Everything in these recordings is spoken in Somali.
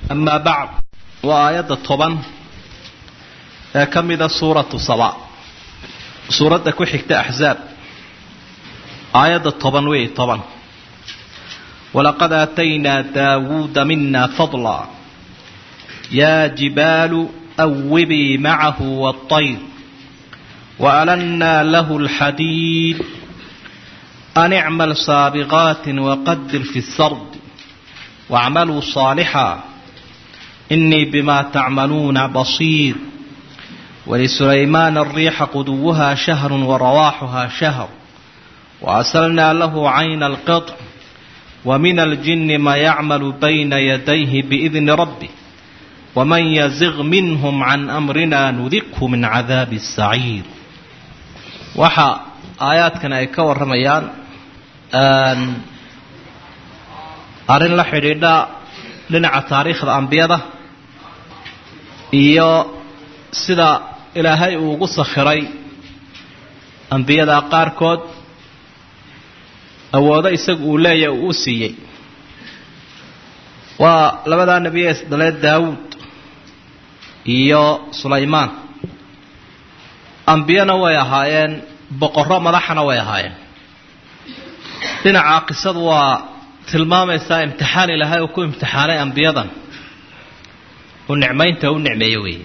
amaa bacd waa aayadda toban ee ka mida suuratu saba suuradda ku xigta axzaab aayadda toban wey toban walaqad aataynaa daawuuda mina fadla yaa jibaalu awibii macahu waاطayr وألنا له الحديد أن اعمل سابغات وقدر في السرد واعملوا صالحا إني بما تعملون بصير ولسليمان الريح قدوها شهر ورواحها شهر وأسلنا له عين القطر ومن الجن ما يعمل بين يديه بإذن ربه ومن يزغ منهم عن أمرنا نذقه من عذاب السعير waxa aayaadkan ay ka warramayaan arrin la xidhiidha dhinaca taariikhda ambiyada iyo sida ilaahay uu ugu sakhiray ambiyada qaarkood awoodo isagu uu leeyahy uu u siiyey waa labadaa nebiye isdhalee daawuud iyo sulaymaan ambiyana way ahaayeen boqorro madaxana way ahaayeen dhinaca qisadu waa tilmaamaysaa imtixaan ilaahay uu ku imtixaanay ambiyadan uu nicmaynta u nicmeeyo weeye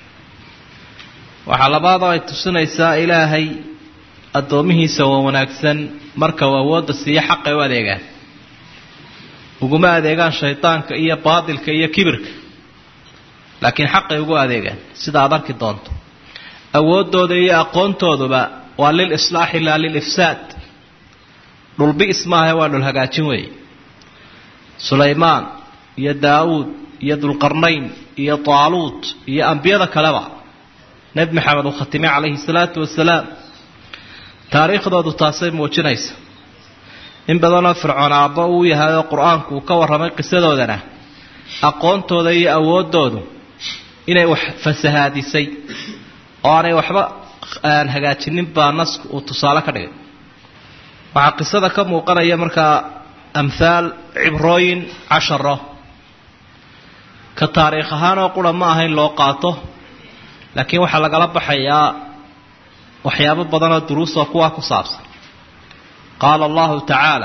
waxaa labaadoo ay tusinaysaa ilaahay addoomihiisa waa wanaagsan marka uu awoodda siiyo xaqay u adeegaan uguma adeegaan shaydaanka iyo baadilka iyo kibirka laakiin xaqay ugu adeegaan sida aad arki doonto awooddooda iyo aqoontooduba waa lil islaaxi laa lil ifsaad dhulbi'is maaha waa dhul hagaajin weeye sulaymaan iyo daawuud iyo dulqarnayn iyo taaluut iyo ambiyada kaleba nebi maxamed uu khatimay calayhi salaatu wasalaam taariikhdoodu taasay muujinaysa in badanoo fircoon aabbo uu yahay oo qur-aanku uu ka warramay qisadoodana aqoontooda iyo awooddoodu inay wax fasahaadisay oo aanay waxba aan hagaajinin baa nasku uu tusaale ka dhigay waxaa qisada ka muuqanaya markaa amhaal cibrooyin casharo ka taariikh ahaanoo qura ma aha in loo qaato laakiin waxaa lagala baxayaa waxyaabo badanoo duruusoo kuwaa ku saabsan qaala allahu tacaala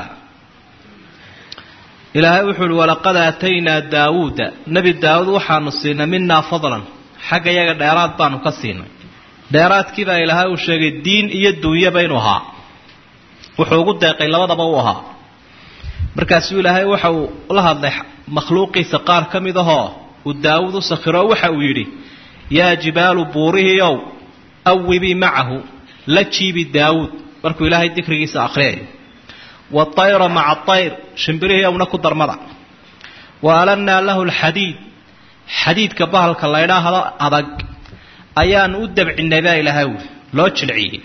ilaahay wuxuu uhi walaqad aataynaa daawuuda nebi daawuud waxaanu siinay minaa fadlan xagga yaga dheeraad baanu ka siinay dheeraadkii baa ilaahay uu sheegay diin iyo duunyaba inuu ahaa wuxuu ugu deeqay labadaba u ahaa markaasuu ilaahay waxa uu la hadlay makhluuqiisa qaar ka mid ahoo uu daawuud u sakhiro waxa uu yidhi yaa jibaalu buurihiiow awibii macahu la jiibi daawuud markuu ilaahay dikrigiisa akhriyayo waayra maca ayr shimbirihiiowna ku darmada wa alannaa lahu lxadiid xadiidka bahalka laydhaahdo adag ayaanu u dabcinay baa ilaahay wuli loo jilciyey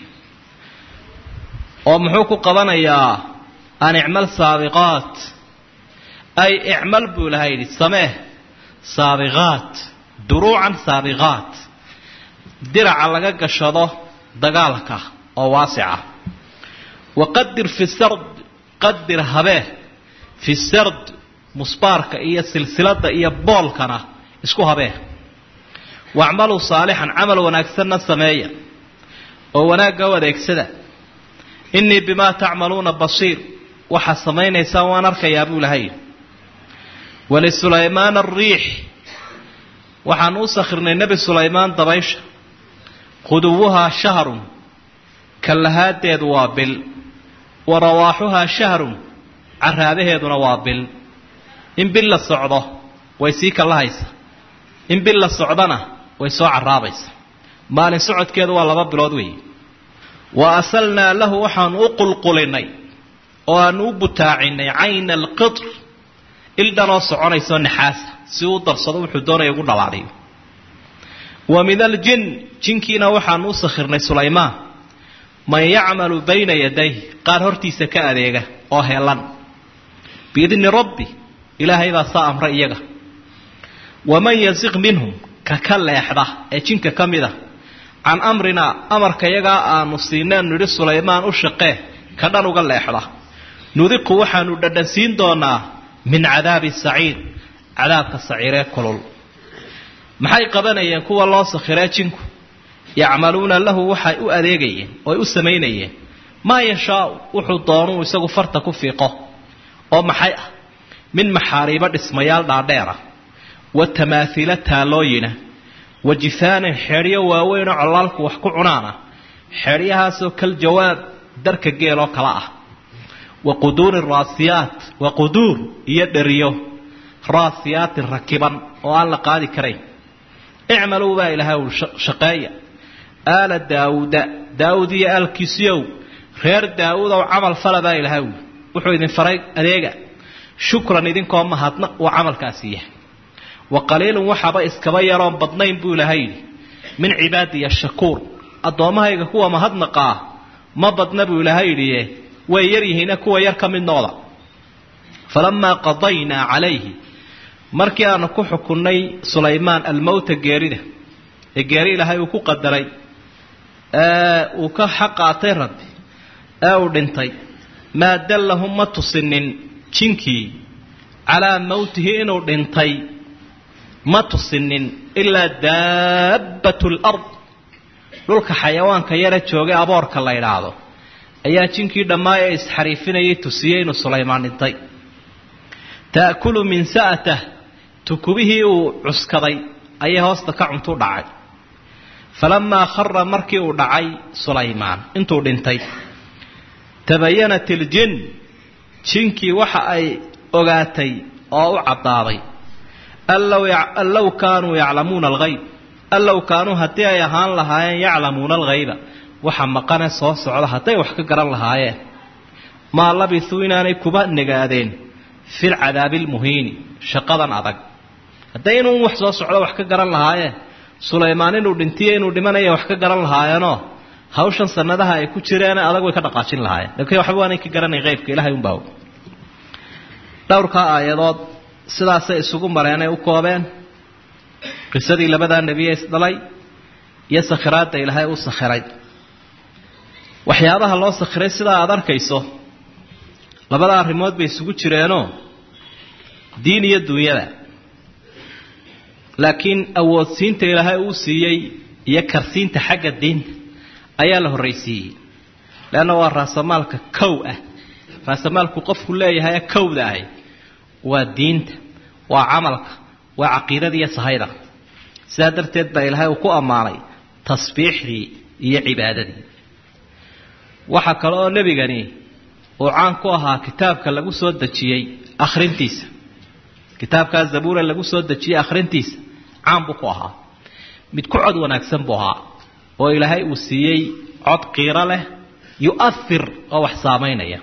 oo muxuu ku qabanayaa an icmal saabiqaat ay icmal buu ilahay yidhi samee saabiqaat duruucan saabiqaat diraca laga gashado dagaalka oo waasica waqadir fi sard qadir habee fi sard musbaarka iyo silsilada iyo boolkana isku habee wacmaluu saalixan camal wanaagsanna sameeya oo wanaagga u adeegsada innii bimaa tacmaluuna basiir waxaad samaynaysaan waan arkayaa buu ilahay wlisulaymaan ariix waxaanu u sakhirnay nebi sulaymaan dabaysha quduwuhaa shahrun kallahaadeedu waa bil wa rawaaxuhaa shahrun caraabaheeduna waa bil in bil la socdo way sii kallahaysa in bil la socdona way soo caraabaysa maalin socodkeedu waa laba bilood weeye wa asalnaa lahu waxaanu u qulqulinay oo aanu u butaacinay cayna alqitr ildhanoo soconaysoo naxaasa si uu darsado wuxuu doonaya ugu dhalaaliyo wa min aljin jinkiina waxaanu u sakhirnay sulaymaan man yacmalu bayna yadayh qaar hortiisa ka adeega oo heelan biidni rabbi ilaahay baa saa amray iyaga waman yasiq minhum ka ka leexda ee jinka ka mid a can amrinaa amarka yagaa aanu siineen nidhi sulaymaan u shaqee ka dhan uga leexda nudiqu waxaanu dhadhansiin doonaa min cadaabi saciir cadaabka saciiree kulul maxay qabanayeen kuwa loo sakhiree jinku yacmaluuna lahu waxay u adeegayeen ooy u samaynayeen maa yashaau wuxuu doonuu isagu farta ku fiiqo oo maxay ah min maxaariibo dhismayaal dhaadheera wa tamaahiila taalooyina wa jifaanin xeedhyo waaweynoo collaalku wax ku cunaana xeedhyahaasoo kal jawaab darka geeloo kala ah wa quduurin raasiyaat wa quduur iyo dheriyo raasiyaatin rakiban oo aan la qaadi karayn icmaluu baa ilahay uu shaqeeya aala daawuuda daawud iyo aalkiisiyow reer daawuudow camal fala baa ilahay uu wuxuu idin faray adeega shukran idinkoo mahadna uu camalkaasi yahay wa qaliilun waxaaba iskaba yaroon badnayn buu ilahay yidhi min cibaadiya shakuur addoommahayga kuwa mahadnaqaa ma badna buu ilaahay yidhiye way yar yihiina kuwa yar ka mid noqda falamaa qadaynaa calayhi markii aanu ku xukunnay sulaymaan almowta geerida ee geeri ilaahay uu ku qadaray ee uu ka xaqaatay rabbi ee uu dhintay maa dallahum ma tusinin jinkii calaa mowtihi inuu dhintay ma tusinin ilaa daabbatu lard dhulka xayawaanka yara joogay aboorka la idhaahdo ayaa jinkii dhammaa ee isxariifinayay tusiyey inuu sulaymaan dhintay ta'kulu min sa'atah tukubihii uu cuskaday ayay hoosta ka cuntu dhacay falamaa khara markii uu dhacay sulaymaan intuu dhintay tabayanat iljin jinkii waxa ay ogaatay oo u caddaaday an low kaanuu yaclamuuna alghayb an low kaanuu haddii ay ahaan lahaayeen yaclamuuna alghayba waxa maqane soo socda hadday wax ka garan lahaayeen maa labisuu inaanay kuba negaadeen fil cadaabi lmuhiini shaqadan adag hadday inuu wax soo socdo wax ka garan lahaayeen sulaymaan inuu dhintiyo inuu dhimanaya wax ka garan lahaayeenoo hawshan sanadaha ay ku jireen adag way ka dhaqaajin lahaayeen laakiin waxba waanay ka garanay qaybka ilahay unbaa og dhowrkaa aayadood sidaasay isugu mareenay u koobeen qisadii labadaa nebiye isdhalay iyo sakhiraadda ilaahay u sakhiray waxyaabaha loo sakhiray sidaa aada arkayso labada arrimood bay isugu jireenoo diin iyo duunyada laakiin awoodsiinta ilaahay uu siiyey iyo karsiinta xagga diinta ayaa la horraysiiyey leanna waa raasamaalka kow ah raasamaalku qofku leeyahay kowda ahy waa diinta waa camalka waa caqiidada iyo sahayda sidaa darteed baa ilaahay uu ku ammaanay tasbiixdii iyo cibaadadii waxaa kale oo nebigani uu caan ku ahaa kitaabka lagu soo dejiyey akhrintiisa kitaabkaa zabuura lagu soo dejiyey akhrintiisa caan buu ku ahaa mid ku cod wanaagsan buu ahaa oo ilaahay uu siiyey cod qiiro leh yu'ahir oo wax saamaynaya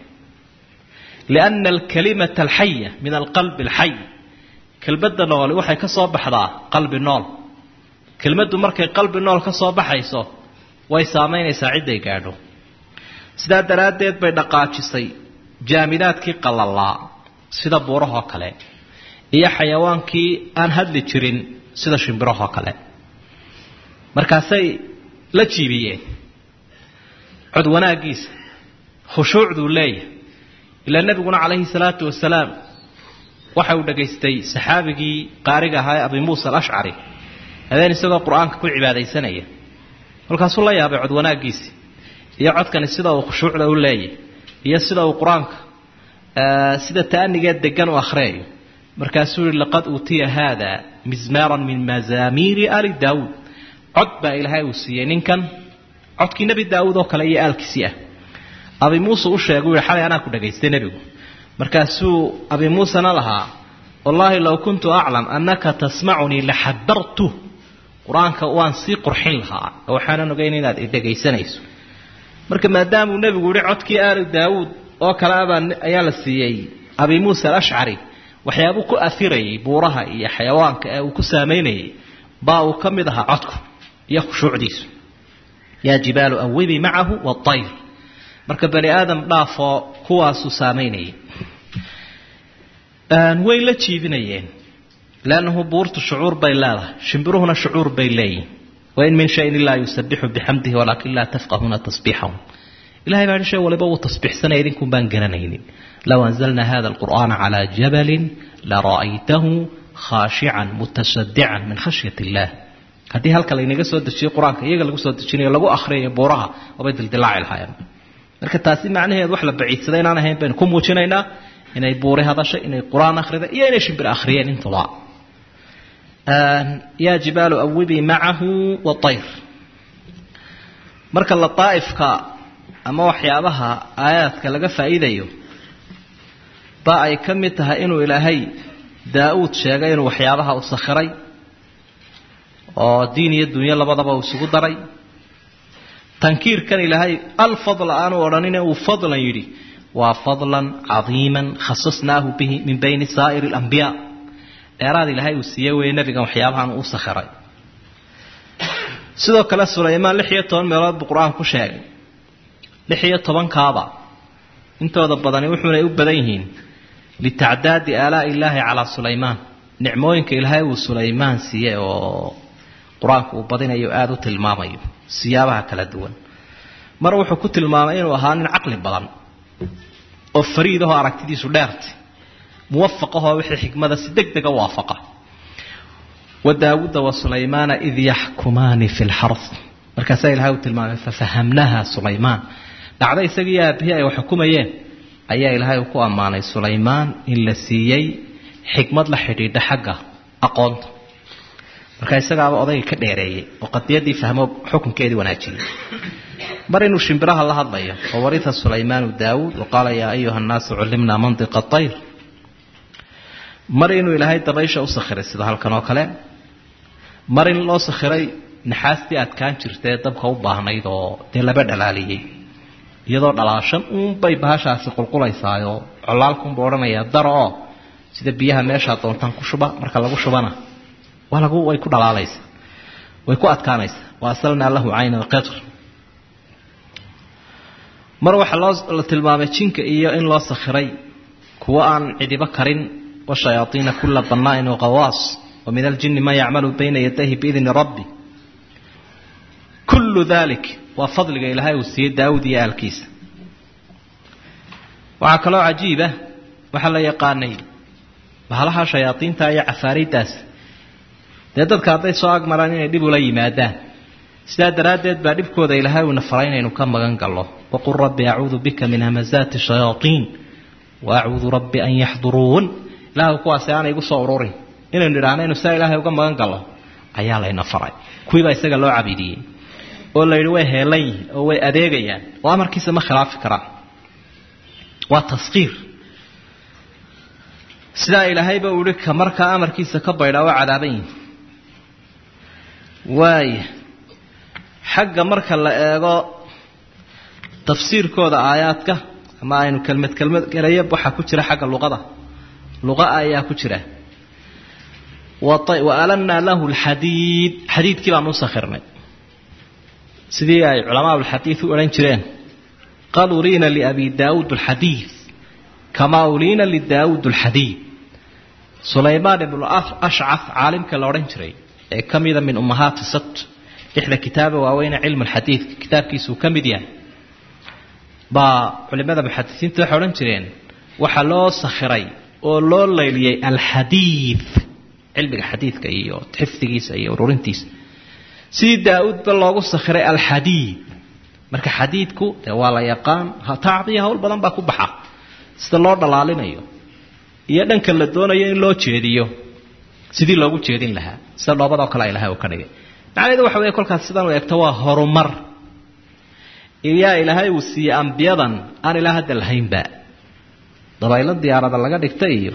lianna alkalimata alxaya min alqalbi alxay kelmadda nooli waxay ka soo baxdaa qalbi nool kelmaddu markay qalbi nool ka soo baxayso way saamaynaysaa cidday gaadho sidaa daraaddeed bay dhaqaajisay jaamidaadkii qallalaa sida buurahoo kale iyo xayawaankii aan hadli jirin sida shimbirahoo kale markaasay la jiibiyeen cod wanaaggiisa khushuucduu leeyahay ilaa nebiguna calayhi salaatu wasalaam waxa uu dhegaystay saxaabigii qaariga ahaa ee abi muusa alashcari habeen isagoo qur-aanka ku cibaadaysanaya kolkaasuu la yaabay cod wanaaggiisii iyo codkani sida uu khushuucda u leeyahy iyo sida uu qur-aanka sida ta'anigeed degan u akhriyayo markaasuu yihi laqad uutiya haada mizmaaran min mazaamiiri ali daawuud cod baa ilaahay uu siiyey ninkan codkii nebi daawuud oo kale iyo aalkiisii ah abi muuse u sheegay u yihi xalay anaa ku dhagaystay nebigu markaasuu abi muusena lahaa wallaahi low kuntu aclam annaka tasmacunii laxadartu qur-aanka waan sii qurxin lahaa oo waxaanan ogeyn inaad idhegaysanayso marka maadaamuu nebigu yihi codkii aali daawuud oo kale abaa ayaa la siiyey abi muusa alashcari waxyaabuu ku afirayay buuraha iyo xayawaanka ee uu ku saamaynayay baa uu ka mid ahaa codku iyo khushuucdiisu yaa jibaalu awibi macahu waayr marka bani aadam dhaafoo kuwaasuu saamaynayay way la jiibinayeen lannahu buurtu shucuur bay leedahay shimbiruhuna shucuur bay leeyihin wain min shayin ilaa yusabixu bixamdihi walaakin laa tafqahuuna tasbiixahum ilahay baa shay waliba wuu tasbiixsanaya idinkun baan garanaynin low anzalna hada alqur'aana calaa jabalin lara'aytahu khaashican mutasadican min khashyat illaah haddii halka laynaga soo dejiyo qur-aanka iyaga lagu soo dejinayo lagu akhriyayo buuraha waabay dildilaaci lahaayeen marka taasi macnaheedu wax la baciidsaday inaan ahayn baynu ku muujinaynaa inay buuri hadashay inay qur-aan akhrida iyo inay shimbir akhriyeen intuba yaa jibaalu awibii macahu waayr marka lataaifka ama waxyaabaha aayaadka laga faa'iidayo ba ay ka mid tahay inuu ilaahay daa-uud sheegay inuu waxyaabaha u sakhiray oo diin iyo dunyo labadaba uu isugu daray tankiirkan ilaahay alfadla aanu odhanine uu fadlan yidhi waa fadlan cadiiman khasasnaahu bihi min bayni saa'iri alambiyaa dheeraad ilaahay uu siiye weeye nebigan waxyaabahan uu sakhiray sidoo kale sulaymaan lix iyo toban meelood buu qur-aan ku sheegay lix iyo tobankaaba intooda badani wuxuunay u badan yihiin litacdaadi aalaa'i illaahi calaa sulaymaan nicmooyinka ilaahay uu sulaymaan siiyey oo qur-aanku uu badinayo aada u tilmaamayo siyaabaha kala duwan mar wuxuu ku tilmaamay inuu ahaa nin caqli badan oo fariid ahoo aragtidiisu dheertay muwafaq ahoo wixii xikmada si deg dega waafaqa wa daawuuda wa sulaymaana id yaxkumaani fi lxard markaasaa ilahay uu tilmaamay fafahamnaha sulaymaan dhacdo isagii aabihii ay wax xukumayeen ayaa ilaahay uu ku ammaanay sulaymaan in la siiyey xikmad la xidhiidha xagga aqoonta marka isagaaba odayga ka dheereeyey oo qadiyadii fahmo xukunkeedii wanaajiyey mar inuu shimbiraha la hadlayo oo warita sulaymaanu daawuud wa qaala yaa ayuha nnaasu cullimnaa mantiqa ayr mar inuu ilaahay dabaysha u sakhiray sida halkan oo kale mar in loo sakhiray naxaastii adkaan jirtaee dabka u baahnayd oo dee laba dhalaaliyey iyadoo dhalaashan uunbay bahashaasi qulqulaysaayoo colaalkunba odhanayaa daro oo sida biyaha meeshaa doontaan ku shuba marka lagu shubana waa lagu way ku dhalaalaysaa way ku adkaanaysaa wa asalnaa lahu cayna alqitr mar waxaa loo la tilmaamay jinka iyo in loo sakhiray kuwo aan cidibo karin washayaaiina kula bannaain waqawaas wa min aljini man yacmalu bayna yadayhi biidni rabbi kullu dalik waa fadliga ilaahay uu siiyey daawud iyo aalkiisa waxaa kaloo cajiiba waxaa la yaqaanay bahalaha shayaaiinta iyo cafaariiddaas dee dadka hadday soo agmaraan inay dhib ula yimaadaan sidaa daraaddeed baa dhibkooda ilaahay uuna faray inaynu ka magan gallo waqul rabbi acuudu bika min hamazaati shayaaiin wa acuudu rabbi an yaxduruun ilahay kuwaasi aanay igu soo ururin inaynu idhaahno inu sidaa ilaahay uga magan gallo ayaa layna faray kuwiibaa isaga loo cabidiyey oo la yidhi way heelan yihiin oo way adeegayaan oo amarkiisa ma khilaafi karaan waa taskiir sidaa ilaahayba uu ihi ka markaa amarkiisa ka baydhaa waa cadaaban yihin waaya xagga marka la eego tafsiirkooda aayaadka ama aynu kelmad kelmad gelayo waxaa ku jira xagga luqada luqa ayaa ku jira wa alanaa lahu lxadiid xadiidkii baan u sakhirnay sidii ay culamaa ulxadiid u odhan jireen qad uliina liabi daawuud alxadiid kamaa uliina lidaawuud alxadiid sulaymaan ibnu ashcaf caalimka la odhan jiray ee ka mida min ummahaati sabt lixda kitaaba waaweyne cilmu lxadiidka kitaabkiisuu ka mid yahay baa culimada muxadisiinta waxay odhan jireen waxaa loo sakhiray oo loo layliyey alxadiid cilmiga xadiidka iyo xifdigiisa iyo ururintiisa sidii daa-uudba loogu sakhiray alxadiid marka xadiidku dee waa la yaqaan tacdiya hawl badan baa ku baxa sida loo dhalaalinayo iyo dhanka la doonayo in loo jeediyo sidii loogu jeedin lahaa sida dhoobadoo kale ilahay uu ka dhigay macnaheedu waxa weeye kolkaas sidan u eegto waa horumar iyaa ilaahay uu siiyey ambiyadan aan ilaa hadda lahaynba dabaylo diyaarada laga dhigta iyo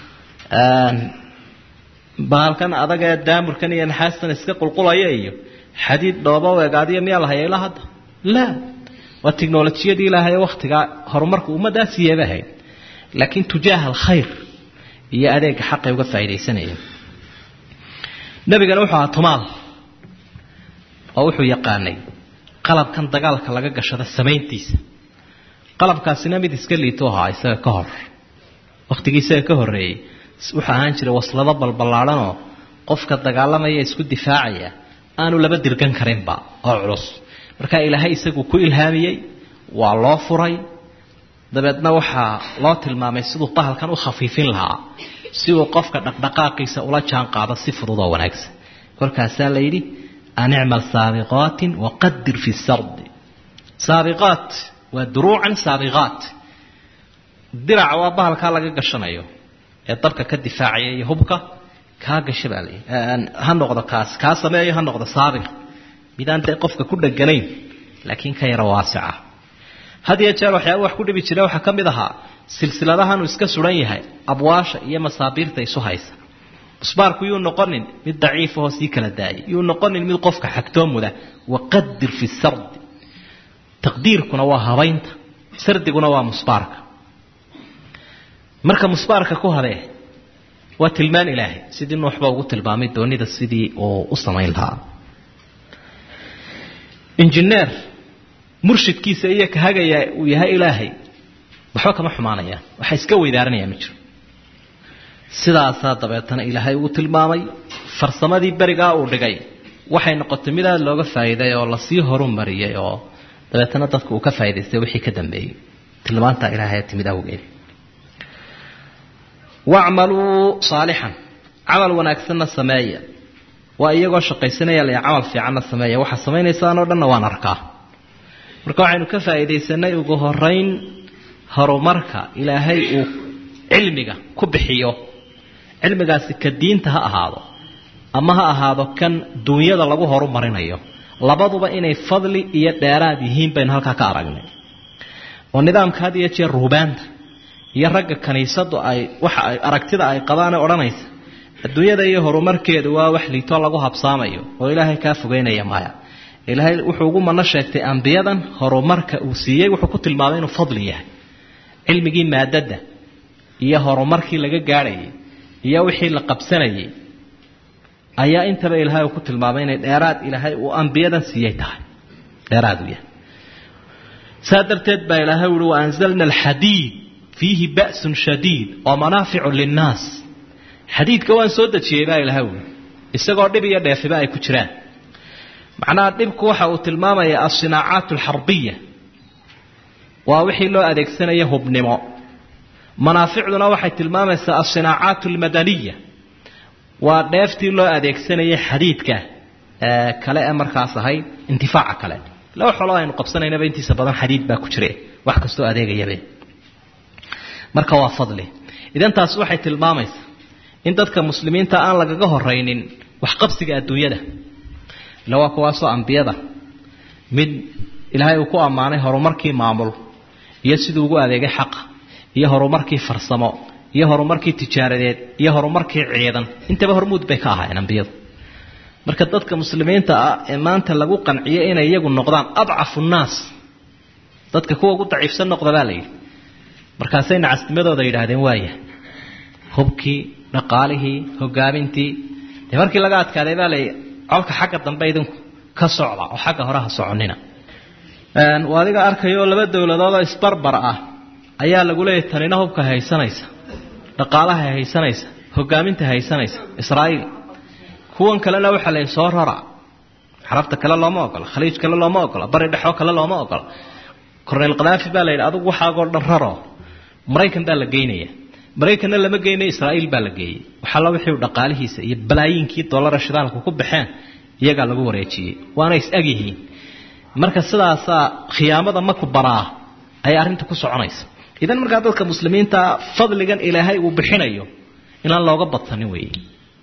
baalkan adag ee daamurkan iyo naxaastan iska qulqulaya iyo xadiid dhooba egaadiya miyaa la haya ilaa hadda laa waa tiknolojiyadii ilaahay waktigaa horumarka ummaddaa siiyey bay ahayd laakiin tujaaha alkhayr iyo adeega xaqay uga faa'iidaysanayeen nebigana wuxuu ahaa tumaal oo wuxuu yaqaanay qalabkan dagaalka laga gashada samayntiisa qalabkaasina mid iska liito ahaa isaga ka hor wakhtigii isaga ka horreeyey wuxuu ahaan jiray waslado balballaadhanoo qofka dagaalamaya isku difaacaya aanu laba dirgan karinba oo culus marka ilaahay isagu ku ilhaamiyey waa loo furay dabeedna waxaa loo tilmaamay siduu bahalkan u khafiifin lahaa si uu qofka dhaqdhaqaaqiisa ula jaan qaado si fudud oo wanaagsan kolkaasaa la yidhi an icmal saabiqaatin waqadir fi sardi saabiqaat waa duruucan saabiqaat dirac waa bahalkaa laga gashanayo ee dabka ka difaacaya iyo hubka kaa gasha baa layihi ha noqdo kaas kaa sameeyo ha noqdo saabiq midaan dee qofka ku dheganayn laakiin ka yaro waasica had iyo jeer waxyaaba wax ku dhibi jira waxaa ka mid ahaa silsiladahanuu iska suran yahay abwaasha iyo masaabiirta isu haysa musbaarku yuu noqonin mid daciifahoo sii kala daayay yuu noqonin mid qofka xagtoomuda waqadir fi sardi taqdiirkuna waa habaynta sardiguna waa musbaarka marka musbaarka ku habee waa tilmaan ilaahay sidii nuuxba ugu tilmaamay doonida sidii uu u samayn lahaa injineer murshidkiisa iyo ka hagaya uu yahay ilaahay waxba kama xumaanayaan waxa iska weydaaranaya ma jiro sidaasaa dabeetana ilaahay uu tilmaamay farsamadii berigaa uu dhigay waxay noqotay mid aada looga faa'iiday oo lasii horumariyay oo dabeetana dadku uu ka faa'idaystay wixii ka dambeeyey tilmaantaa ilaahay timid awgeed wacmaluu saalixan camal wanaagsanna sameeya waa iyagoo shaqaysanaya la camal fiicanna sameeya waxaa samaynaysaan oo dhanna waan arkaa marka waxaynu ka faa'iidaysanay ugu horeyn horumarka ilaahay uu cilmiga ku bixiyo cilmigaasi ka diinta ha ahaado ama ha ahaado kan duunyada lagu horumarinayo labaduba inay fadli iyo dheeraad yihiin baynu halkaa ka aragnay oo nidaamka had iyo jeer ruubaanta iyo ragga kaniisadu ay waxa ay aragtida ay qabaane odhanaysa adduunyada iyo horumarkeedu waa wax liitoo lagu habsaamayo oo ilaahay kaa fogeynaya maya ilaahay wuxuu ugu mano sheegtay ambiyadan horumarka uu siiyey wuxuu ku tilmaamay inuu fadli yahay cilmigii maadada iyo horumarkii laga gaadhayay iyo wixii la qabsanayay ayaa intaba ilaahay uu ku tilmaamay inay dheeraad ilaahay uu ambiyadan siiyey tahay dheeraad u yahay saa darteed baa ilaahay uhi wa anzalna alxadiid fiihi ba'sun shadiid oo manaaficu linnaas xadiidka waan soo dejiyey baa ilaahay uhi isagoo dhib iyo dheefiba ay ku jiraan macnaha dhibku waxa uu tilmaamayaa alsinaacaat alxarbiya waa wixii loo adeegsanaya hubnimo manaaficduna waxay tilmaamaysaa alsinaacaat almadaniya waa dheeftii loo adeegsanayay xadiidka kale ee markaas ahayd intifaaca kale laba xoloo aynu qabsanaynaba intiisa badan xadiid baa ku jire wax kastoo adeegayabe marka waa fadli idan taas waxay tilmaamaysaa in dadka muslimiinta aan lagaga horaynin waxqabsiga adduunyada ila waa kuwaasoo ambiyada mid ilaahay uu ku ammaanay horumarkii maamul iyo siduu ugu adeegay xaqa iyo horumarkii farsamo iyo horumarkii tijaaradeed iyo horumarkii ciidan intaba hormuud bay ka ahaayeen ambiyadu marka dadka muslimiinta ah ee maanta lagu qanciyo inay iyagu noqdaan adcafu nnaas dadka kuwa ugu daciifsan noqda baa layidhi markaasay nacasnimadooda yidhaahdeen waaya hubkii dhaqaalihii hogaamintii dee markii laga adkaaday baa layidhi colka xagga dambe idinku ka socda oo xagga hore ha soconina adiga arkayoo laba dowladoodoo isbarbar ah ayaa lagu leeyahy tanina hubka haysanaysa dhaqaalaha haysanaysa hogaaminta haysanaysa israa'iil kuwan kalena waxaa la soo rara xarabta kale looma ogola khaliij kale looma ogola bari dhexoo kale looma ogola cornel khadaafi baa la yidhi adugu waxaagoo dhan raro maraykan baa la geynaya maraykanna lama geynayo israa'iil baa la geeyey waxalla wixii dhaqaalihiisa iyo balaayiinkii dollara shidaalka ku baxeen iyagaa lagu wareejiyey waana is-ag yihiin marka sidaasaa khiyaamada maku baraa ayay arrinta ku soconaysa idan markaa dadka muslimiinta fadligan ilaahay uu bixinayo inaan looga badsanin weeye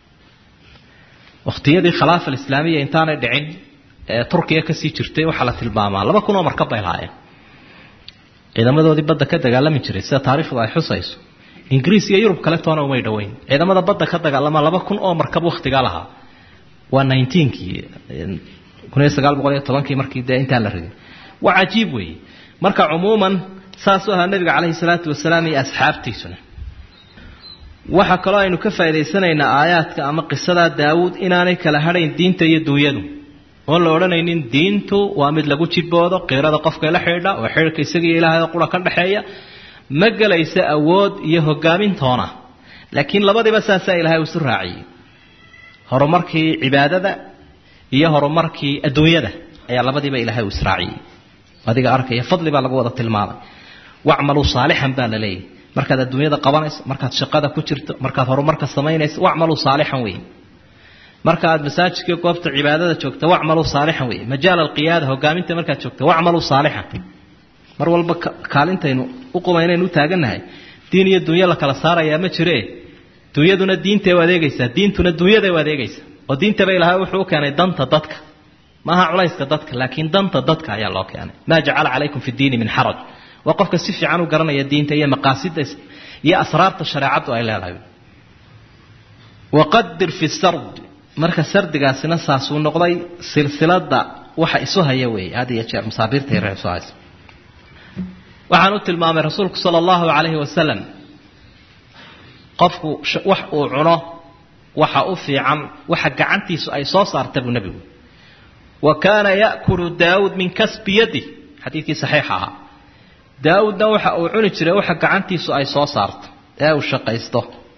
wakhtiyadii khilaafa alislaamiya intaanay dhicin ee turkiya kasii jirtay waxaa la tilmaamaa laba kun oo markab bay lahaayeen ciidamadoodii badda ka dagaalami jiray sida taariikhdu ay xusayso ingiriis iyo yurub kale toona umay dhoweyn ciidamada badda ka dagaalama laba kun oo markab wakhtigaa lahaa waa nineteenkii kun iyo sagaal boqol iyo tobankii markii dee intaan la rigin waa cajiib weeye marka cumuuman saasuu ahaa nabiga calayhi salaatu wasalaam iyo asxaabtiisuna waxaa kaloo aynu ka faa'idaysanaynaa aayaadka ama qisadaa daawuud inaanay kala hadhayn diinta iyo duunyadu oon la odhanaynin diintu waa mid lagu jiboodo qiirada qofka la xidhiidha oo xidhiidhka isagiiyo ilaahay oo qura ka dhexeeya ma gelaysa awood iyo hogaamintoona laakiin labadiiba saasaa ilaahay isu raaciyey horumarkii cibaadada iyo horumarkii adduunyada ayaa labadiiba ilaahay uu israaciyey adiga arkaya fadli baa lagu wada tilmaamay wacmaluu saalixan baa la leeyahy markaad adduunyada qabanayso markaad shaqada ku jirto markaad horumarka samaynayso wacmaluu saalixan wey marka aad masaajidka goobta cibaadada joogta wacmaluu saalixan wey majaal alqiyaada hogaaminta markaad joogta wacmaluu saalixan mar walba kaalintaynu u qumaynaynu u taagannahay diin iyo dunyo la kala saarayaa ma jiree dunyaduna diintay u adeegaysaa diintuna dunyaday u adeegaysaa oo diintaba ilaahay wuxuu u keenay danta dadka maaha culayska dadka laakiin danta dadka ayaa loo keenay maa jacala calaykum fi diini min xaraj waa qofka si fiican u garanaya diinta iyo maqaasida iyo asraarta shareecaddu ay leedahay waqadir fi sard marka sardigaasina saasuu noqday silsilada waxa isu haya weeye had iyo jeer masaabiirta yar isu haysa waxaan u tilmaamay rasuulku sala allahu calayhi wasalam qofku wax uu cuno waxa u fiican waxa gacantiisu ay soo saarta buu nebigu wa kaana ya'kulu daawuud min kasbi yadi xadiidkii saxiixa ahaa daawuudna waxa uu cuni jiray waxa gacantiisu ay soo saarto ee uu shaqaysto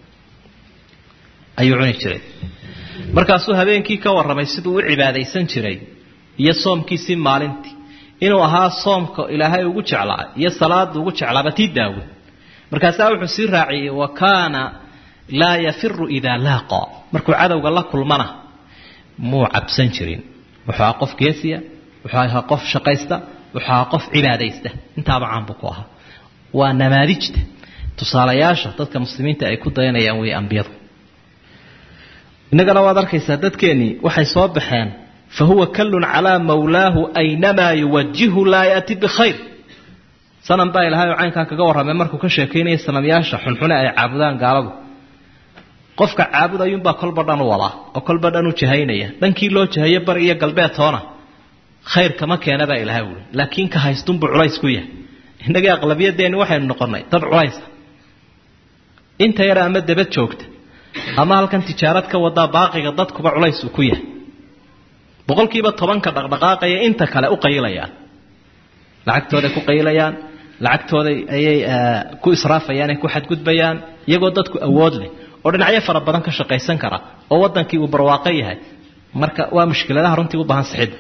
ayuu cuni jiray markaasuu habeenkii ka warramay siduu u cibaadaysan jiray iyo soomkiisii maalintii inuu ahaa soomka ilaahay ugu jeclaa iyo salaada ugu jeclaaba tii daawud markaasaa wuxuu sii raaciyey wa kaana laa yafiru idaa laaqa markuu cadowga la kulmana muu cabsan jirin wuxuu ahaa qof geesiya wuxuu ahaa qof shaqaysta wuxuu ahaa qof cibaadaysta intaaba caan buu ku ahaa waa namaadijta tusaalayaasha dadka muslimiinta ay ku dayanayaan wey ambiyadu innagana waad arkaysaa dadkeennii waxay soo baxeen fa huwa kallun calaa mawlaahu aynamaa yuwajihu laa yaati bikhayr sanam baa ilahay oo caynkaa kaga warramay markuu ka sheekaynaya sanamyaasha xunxune ay caabudaan gaaladu qofka caabudayuunbaa kolba dhan u wadaa oo kolba dhan u jahaynaya dhankii loo jahayo bari iyo galbeed toona khayr kama keena baa ilahay uli laakiin ka haystunbuu culays ku yahay innagii aqlabiyadeenni waxaynu noqonnay dad culaysa inta yar ama dabad joogta ama halkan tijaarad ka wadaa baaqiga dadkuba culays uu ku yahay boqolkiiba tobanka dhaqdhaqaaqaya inta kale u qayilayaan lacagtooday ku qayilayaan lacagtooda ayay ku israafayaan ay ku xadgudbayaan iyagoo dadku awood leh oo dhinacyo fara badan ka shaqaysan kara oo wadankii uu barwaaqo yahay marka waa mushkiladaha runtii u baahan sixidda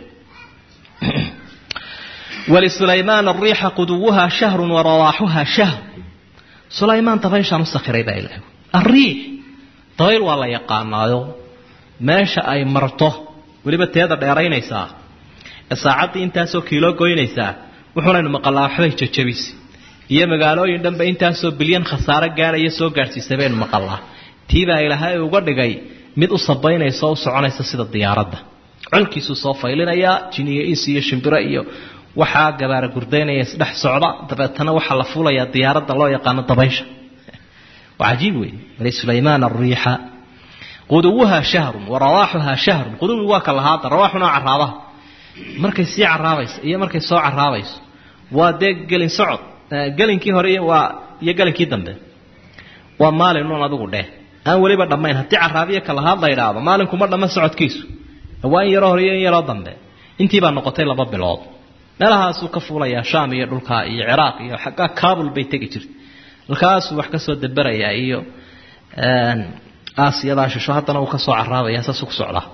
wlisulaymaan ariixa quduwuha shahru warawaaxuha shahr sulaymaan dabayshaan u sakhiray baa ilaah ariix dabayl waa la yaqaanaayo meesha ay marto weliba teeda dheeraynaysaa ee saacaddii intaasoo kiilo goynaysaa wuxuunaynu maqalaa waxbay jajabisay iyo magaalooyin dhanba intaasoo bilyan khasaaro gaadhaya soo gaadhsiisay baynu maqalaa tiibaa ilaahay uga dhigay mid u sabaynaysa oo u soconaysa sida diyaaradda colkiisuu soo faylinayaa jiniyo is iyo shimbiro iyo waxaa gabaara gurdaynaya isdhex socda dabeetana waxaa la fuulayaa diyaaradda loo yaqaano dabaysha waa cajiib wey wlisulaymaan ariixa quduwuha shahrun warawaaxuha shahrun quduwi waa ka lahaada rawaaxuna waa caraabaha markay sii caraabayso iyo markay soo caraabayso waa dee gelin socod gelinkii hore waa iyo gelinkii dambe waa maalin un adigu dheh aan weliba dhammayn haddii caraabiya ka lahaad la idhaahdo maalinkuma dhamma socodkiisu waa in yaroo hore iyo in yaroo dambe intiibaa noqotay laba bilood meelahaasuu ka fuulayaa shaam iyo dhulkaa iyo ciraaq iyo xaggaa kabul bay tegi jirtay halkaasuu wax ka soo daberayaa iyo aasiyadaa shisho haddana uu ka soo caraabaya saasuu ku socdaa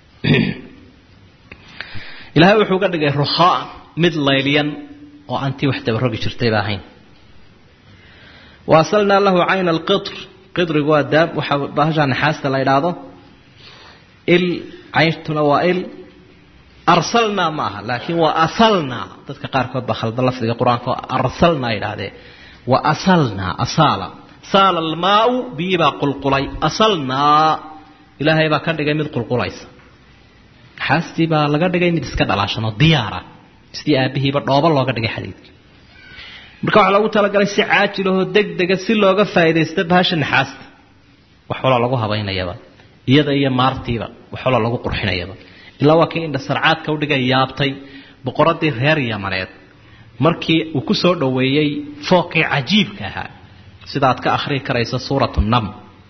ilaahay wuxuu ga dhigay rukhaan mid laylyan oo aantii wax dabarogi jirtayba ahayn waasalnaa lahu cayna alqitr qidrigu waa daab waxaa bahashaa naxaasta la idhaahdo il cayntuna waa il arsalnaa ma aha laakiin waa asalnaa dadka qaarkood baa khalda lafdiga qur-aanka oo arsalnaa yidhaahdee wa asalnaa asaala saala almaau biyii baa qulqulay asalnaa ilaahay baa ka dhigay mid qulqulaysa naxaastii baa laga dhigay mid iska dhalaashanoo diyaara sidii aabihiiba dhooba looga dhigay xadiidka marka waxaa loogu talagalay si caajilahoo degdega si looga faa'iidaysta bahasha naxaasta wax waloo lagu habaynayaba iyada iyo maartiiba wax waloo lagu qurxinayaba ilaa waa kii indha sarcaadka udhigay yaabtay boqoradii reer yamaneed markii uu ku soo dhoweeyey fooqii cajiibka ahaa sidaad ka akhrii karaysa suuratu nam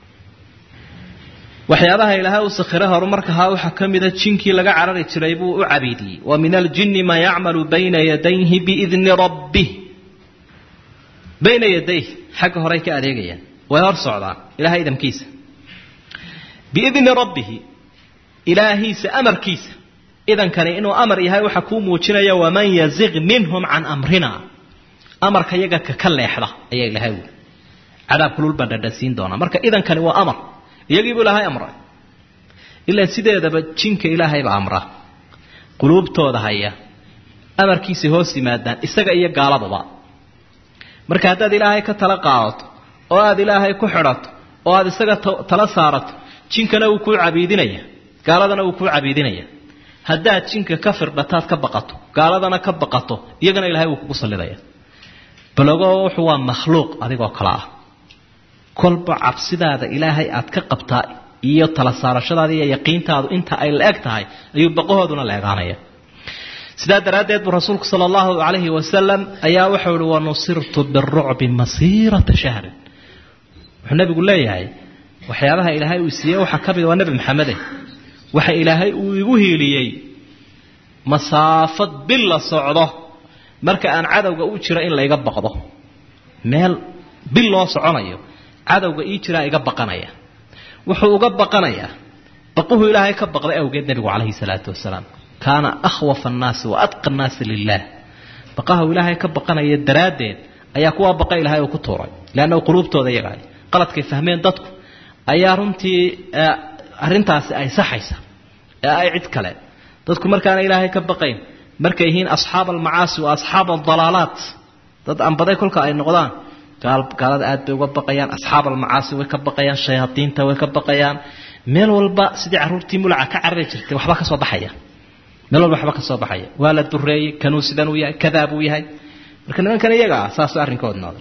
waxyaabaha ilaahay uu sakhire horumarkahaa waxaa ka mida jinkii laga carari jiray buu u cabiidiyey wa min aljinni maa yacmalu bayna yadayhi biidni rabbih bayna yadayh xagga horey ka adeegayaan way hor socdaan ilahay idamkiisa biidni rabbihi ilaahiisa amarkiisa idankani inuu amar yahay waxa kuu muujinaya waman yaziq minhum can amrina amarka yaga ka ka leexda ayaa ilahay wuli cadaab kulul baan dhadhansiin doonaa marka idankani waa amar iyagiibuu ilaahay amray ilaa sideedaba jinka ilaahaybaa amra quluubtooda haya amarkiisay hoos yimaadaan isaga iyo gaaladuba marka haddaad ilaahay ka tala qaadato oo aad ilaahay ku xidhato oo aad isaga tala saarato jinkana wuu kuu cabiidinaya gaaladana wuu kuu cabiidinaya haddaad jinka ka firdhataad ka baqato gaaladana ka baqato iyagana ilahay wuu kugu sallidaya balogo wuxuu waa makhluuq adigoo kale ah kolba cabsidaada ilaahay aad ka qabtaa iyo tala saarashadaada iyo yaqiintaadu inta ay la eg tahay ayuu baqahooduna la egaanaya sidaa daraaddeed buu rasuulku sala allahu calayhi wasalam ayaa wuxuu ihi wanusirtu birucbi masiirata shahrin wuxuu nabigu leeyahay waxyaabaha ilaahay uu siiyey waxaa ka mid waa nebi maxamede waxa ilaahay uu igu hiiliyey masaafad bil la socdo marka aan cadowga u jiro in layga baqdo meel bil loo soconayo cadowga ii jiraa iga baqanaya wuxuu uga baqanayaa baquhu ilaahay ka baqday awgeed nebigu calayhi salaatu wasalaam kaana akhwafa annaasi wa adqa annaasi lilah baqahu ilaahay ka baqanaya daraaddeed ayaa kuwaa baqa ilaahay uu ku tuuray leannahu quluubtooda iyagaay qaladkay fahmeen dadku ayaa runtii arrintaasi ay saxaysa ee ay cid kale dadku markaana ilaahay ka baqayn markay yihiin asxaab almacaasi wa asxaab aldalaalaat dad ambaday kolka ay noqdaan gaalada aad bay uga baqayaan asxaab almacaasi way ka baqayaan shayaadiinta way ka baqayaan meel walba sidii carruurtii mulaca ka carari jirtay waxba ka soo baxaya meel walba waxba ka soo baxaya waa la dureeyey kanuu sidan uu yahay kadaa buu yahay marka nimankan iyaga ah saas arrinkoodnooda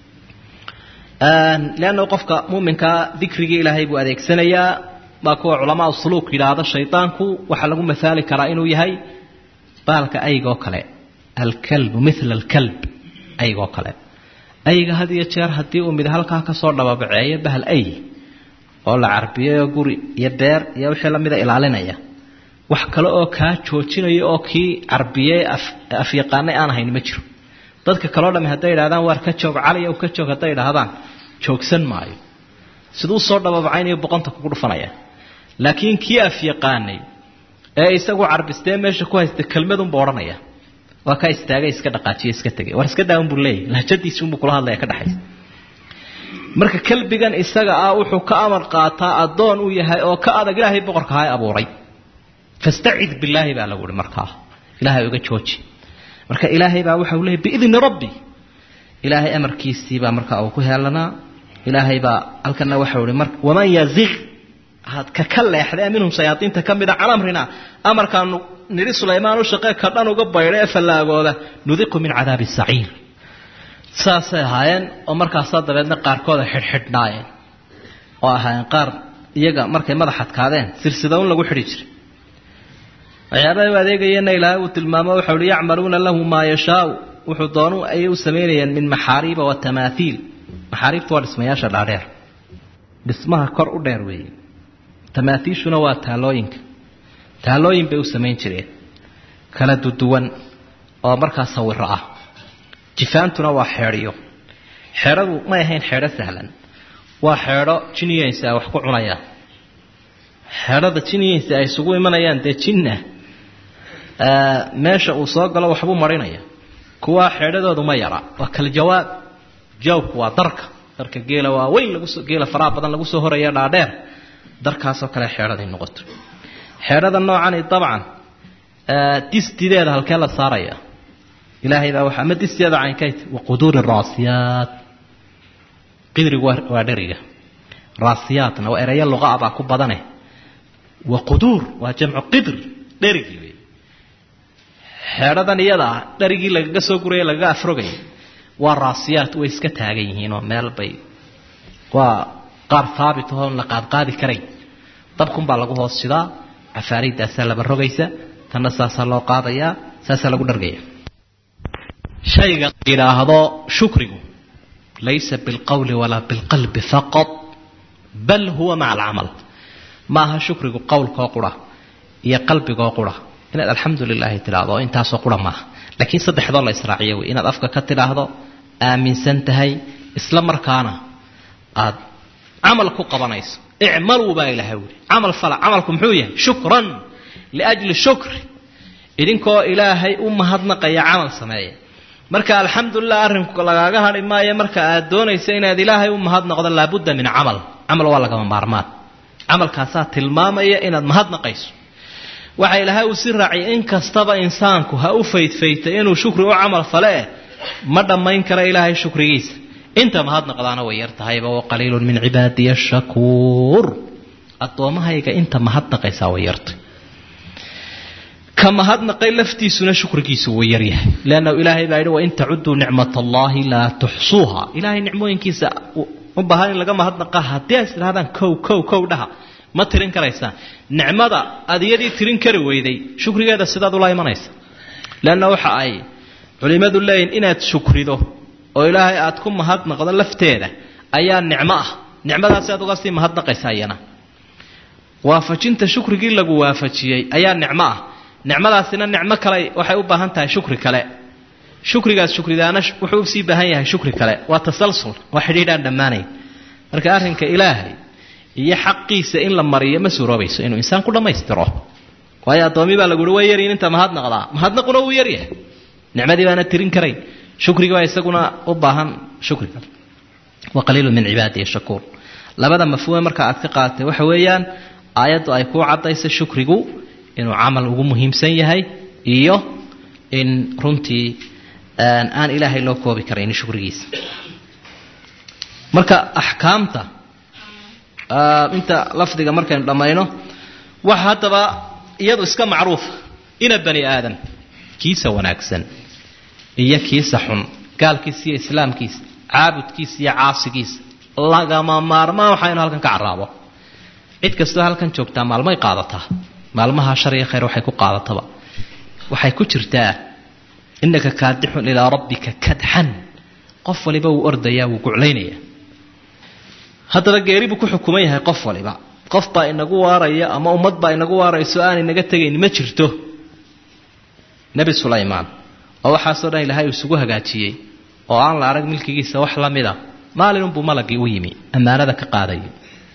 leanna qofka muuminkaa dikrigii ilaahay buu adeegsanayaa baa kuwa culamaa suluuk yidhaahda shaydaanku waxaa lagu masaali karaa inuu yahay baalka aygoo kale alkalbu mila alkalb aygoo kale ayga had iyo jeer haddii uu mid halkaa kasoo dhababaceeyo bahal ay oo la carbiyayoo guri iyo beer iyo wixii lamida ilaalinaya wax kale oo kaa joojinaya oo kii carbiyey afyaqaanay aan ahayn ma jiro dadka kaleo dhami hadday idhahdaan waar ka joog caliya ka joog hadday idhaahdaan joogsan maayo siduu soo dhababacaynayo boqonta kugu dhufanaya laakiin kii afyaqaanay ee isagu carbistee meesha ku haysta kelmadunbu odhanaya waa kaa istaagay iska dhaqaajiye iska tegay war iska daawan buu leeyahy lahjadiisuunbuu kula hadlaya ka dhexaysa marka kelbigan isaga ah wuxuu ka amar qaataa addoon uu yahay oo ka adag ilaahay boqorka ha abuuray fastacid billaahi baa lagu ihi markaa ilaahay uga jooji marka ilaahay baa waxa uu leeyay biidni rabbi ilaahay amarkiisii baa markaa uu ku heelanaa ilaahay baa halkana waxau ihi mar waman yaziq had ka ka leexday minhum shayaadiinta ka mida can amrina amarkaanu nidhi sulaymaan u shaqee ka dhan uga baydha ee fallaagooda nudiqu min cadaabi saciir saasay ahaayeen oo markaasaa dabeedna qaarkooda xidhxidhnaayeen oo ahaayeen qaar iyaga markay madax adkaadeen sirsida un lagu xidhi jiray waxyaabahay u adeegayeenna ilaahay uu tilmaamo waxau hi yacmaluuna lahu maa yashaau wuxuu doonu ayay u samaynayeen min maxaariiba wa tamaathiil maxaariibtu waa dhismayaasha dhaadheer dhismaha kor u dheer weeye tamaathiishuna waa taalooyinka taalooyin bay u samayn jireen kala duduwan oo markaa sawiro ah jifaantuna waa xeedhiyo xeedhadu may ahayn xeedho sahlan waa xeedho jiniyaysa ay wax ku cunayaan xeedhada jiniyaysa ay isugu imanayaan dee jinna meesha uu soo galo waxbuu marinaya kuwaa xeedhadoodu ma yara waa kala jawaab jaawbku waa darka darka geela waa weyn lagusoo geela faraha badan lagu soo horaya dhaadheer darkaasoo kale xeedhaday noqoto xeedhada noocani dabcan distideeda halkee la saaraya ilaahay baa waxa ama disteeda caynkayt waquduuri raasiyaat qidrigu waa dheriga raasiyaatna waa ereyo luqa baa ku badane waquduur waa jamcu qidr dherigii wey xeedhadan iyada ah dherigii lagaga soo guraya lagaga afrogaya waa raasiyaat way iska taagan yihiinoo meel bay waa qaar haabit ahoon la qaadqaadi karayn dabkunbaa lagu hoos sidaa cafaariidaasaa laba rogaysa tanna saasaa loo qaadayaa saasaa lagu dhargaya shayga yidhaahdo shukrigu laysa bilqowli walaa bilqalbi faqad bal huwa maca alcamal ma aha shukrigu qowlkoo qura iyo qalbigoo qura inaad alxamdu lilaahi tidhaahdo intaasoo qura maaha laakiin saddexdoo la israaciyo wey inaad afka ka tidhaahdo aaminsan tahay isla markaana aad camal ku qabanayso icmaluu baa ilaahay wuri camal fala camalku muxuu yahay shukran liajli shukri idinkoo ilaahay u mahadnaqaya camal sameeya marka alxamdulilah arrinku lagaaga hadhi maayo marka aad doonaysa inaad ilaahay u mahadnaqdo laabudda min camal camal waa lagama maarmaan camalkaasaa tilmaamaya inaad mahadnaqayso waxa ilaahay uu si raaciyay in kastaba insaanku ha u faydfaytay inuu shukri u camal fale eh ma dhammayn kara ilaahay shukrigiisa inta mahadnaqdaana way yar tahayba wa qaliilun min cibaadiya shakuur addoommahayga inta mahadnaqaysaa way yartay ka mahadnaqay laftiisuna shukrigiisu wuu yaryahay leannahu ilaahay baa yidhi wain tacuduu nicmat allaahi laa tuxsuuha ilaahay nicmooyinkiisa u baahan in laga mahadnaqa haddii ays idhahdaan kow kow kow dhaha ma tirin karaysaan nicmada aad iyadii tirin kari weyday shukrigeeda sidaad ula imanaysa leanna waxa ay culimmadu leeyihin inaad shukrido oo ilaahay aad ku mahadnaqdo lafteeda ayaa nicmo ah nicmadaasi aad uga sii mahadnaqaysa iyana waafajinta shukrigii lagu waafajiyey ayaa nicmo ah nicmadaasina nicmo kale waxay u baahan tahay shukri kale shukrigaas shukridaana wuxuu usii baahan yahay shukri kale waa tasalsul waa xidhiidhaan dhammaanayn marka arrinka ilaahay iyo xaqiisa in la mariyo ma suuroobayso inuu insaan ku dhammaystiro waayo addoomi baa laguhi waa yaryin inta mahadnaqdaa mahadnaquna wuu yaryahay nicmadii baana tirin karayn shukrigi baa isaguna u baahan shukri kale wa qaliilu min cibaadihi shakuur labada mafhuume marka aad ka qaadatay waxa weeyaan aayaddu ay kuu caddayso shukrigu inuu camal ugu muhiimsan yahay iyo in runtii aan ilaahay loo koobi karayn shukrigiisa marka axkaamta inta lafdiga markaynu dhammayno waxa haddaba iyadu iska macruufa ina bani aadam kiisa wanaagsan iyo kiisa xun gaalkiisa iyo islaamkiisa caabudkiisa iyo caasigiisa lagama maarmaan waxaa inu halkan ka caraabo cid kastoo halkan joogtaa maalmay qaadataa maalmaha shar iyo khayr waxay ku qaadataba waxay ku jirtaa innaka kaadixun ilaa rabbika kadxan qof waliba wuu ordayaa wuu guclaynayaa haddaba geeri buu ku xukuman yahay qof waliba qof baa inagu waaraya ama ummad baa inagu waarayso aan inaga tegayn ma jirto nebi sulaymaan oo waxaasoo dhan ilaahay uu isugu hagaajiyey oo aan la arag milkigiisa wax la mida maalinunbuu malagii u yimi ammaanada ka qaadayay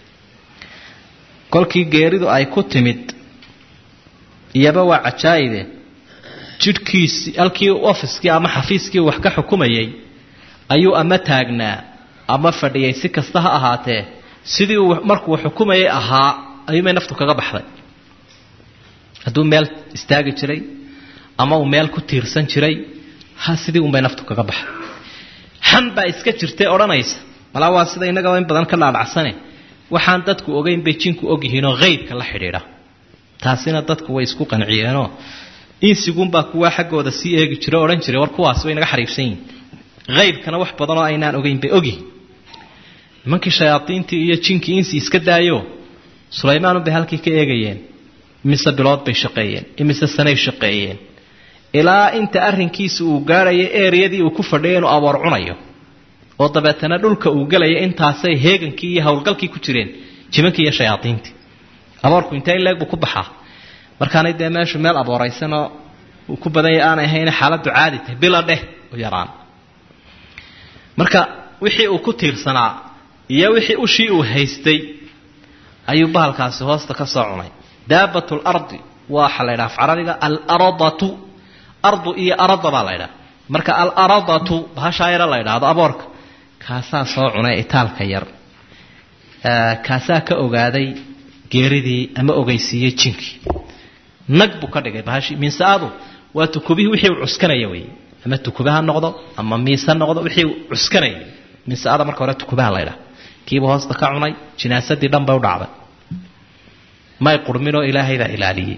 kolkii geeridu ay ku timid iyaba waa cajaa'ibe jidhkiisii halkii ofiskii ama xafiiskii wax ka xukumayay ayuu ama taagnaa ama fadhiyay si kasta ha ahaatee sidii uu markuu xukumayay ahaa ayuumay naftu kaga baxday hadduu meel istaagi jiray ama uu meel ku tiirsan jiray ha sidii unbay naftu kaga baxday xan baa iska jirtay odhanaysa malaa waa sida innagaba in badan ka dhaadhacsane waxaan dadku ogeyn bay jinku ogyihiinoo haybka la xidhiidha taasina dadku way isku qanciyeenoo insiguunbaa kuwaa xaggooda sii eegi jira o odhan jiray war kuwaas way naga xariifsan yihin haybkana wax badanoo aynaan ogeyn bay ogyihin nimankii shayaadiintii iyo jinkii insi iska daayo sulaymaanunbay halkii ka eegayeen imise bilood bay shaqeeyeen imise sanay shaqeeyeen ilaa inta arrinkiisa uu gaadhayo eeriyadii uu ku fadhiya inuu aboor cunayo oo dabeetana dhulka uu gelaya intaasay heegankii iyo howlgalkii ku jireen jimankii iyo shayaadiintii aboorku intee in leeg buu ku baxaa markaanay dee meeshu meel abooraysanoo uu ku badanya aanay ahayne xaaladdu caadi tahay bila dheh u yaraan marka wixii uu ku tiirsanaa iyo wixii ushii uu haystay ayuu bahalkaasi hoosta ka soo cunay daabat lardi waxa la ydhaha af carabiga alaradatu ardu iyo arada baa la ydhaha marka alaradatu bahashaa yaro la ydhaahdo aboorka kaasaa soo cunay itaalka yar kaasaa ka ogaaday geeridii ama ogeysiiyey jinkii nag buu ka dhigay bahashii miinsaadu waa tukubihii wixii uu cuskanaya wey ama tukube ha noqdo ama miis ha noqdo wixii uu cuskanaya miinsaada marka hore tukubaha la ydhaha kiiba hoosta ka cunay jinaasadii dhan bay u dhacday may qurminoo ilaahay baa ilaaliyey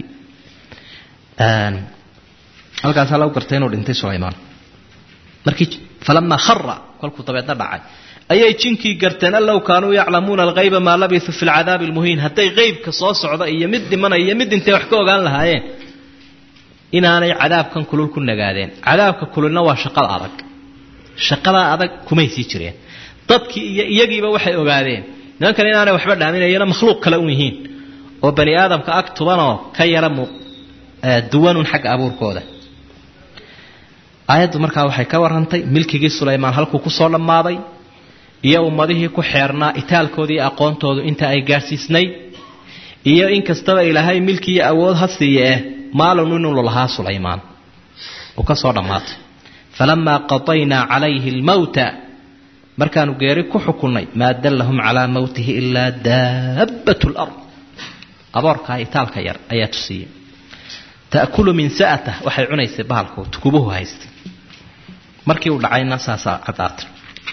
halkaasaa lagu gartay inuu dhintay sulaymaan markii falamaa khara kolkuu dabeedna dhacay ayay jinkii garteen an low kaanuu yaclamuuna alghayba maa labisuu fi lcadaabi almuhiin hadday qeybka soo socda iyo mid dhimanaya iyo mid intay wax ka ogaan lahaayeen inaanay cadaabkan kulul ku nagaadeen cadaabka kululna waa shaqada adag shaqadaa adag kumay sii jireen dadkii iyo iyagiiba waxay ogaadeen nimankan inaanay waxba dhaaminayana makhluuq kale un yihiin oo bani aadamka ag tubanoo ka yara duwanun xagga abuurkooda aayaddu markaa waxay ka warrantay milkigii sulaymaan halkuu kusoo dhammaaday iyo ummadihii ku xeernaa itaalkoodii aqoontoodu inta ay gaadhsiisnayd iyo in kastaba ilaahay milki iyo awood ha siiye eh maalin inuu lahaa sulaymaan uu ka soo dhammaatay falamaa qadaynaa calayhi almowta markaanu geeri ku xukunnay maa dallahum calaa mowtihi ilaa daabbat lard aboorkaa itaalka yar ayaa tusiiya ta'kulu min sa'atah waxay cunaysay bahalku tukubuhu haystay markii uu dhacayna saasaa caddaatay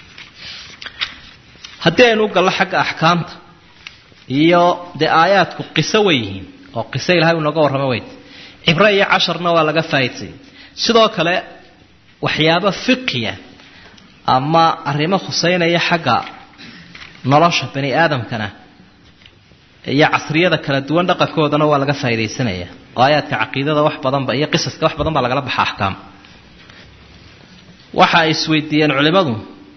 haddii aynu u gallo xagga axkaamta iyo dee aayaadku qiso way yihiin oo qiso ilahay uu nooga warramo weyd cibre iyo casharna waa laga faa'idsayay sidoo kale waxyaabo fiqiya ama arrimo khuseynaya xagga nolosha bani aadamkana iyo casriyada kala duwan dhaqankoodana waa laga faa'iidaysanaya oo aayaadka caqiidada wax badanba iyo qisaska wax badan baa lagala baxa axkaam waxa ay isweydiiyeen culimmadu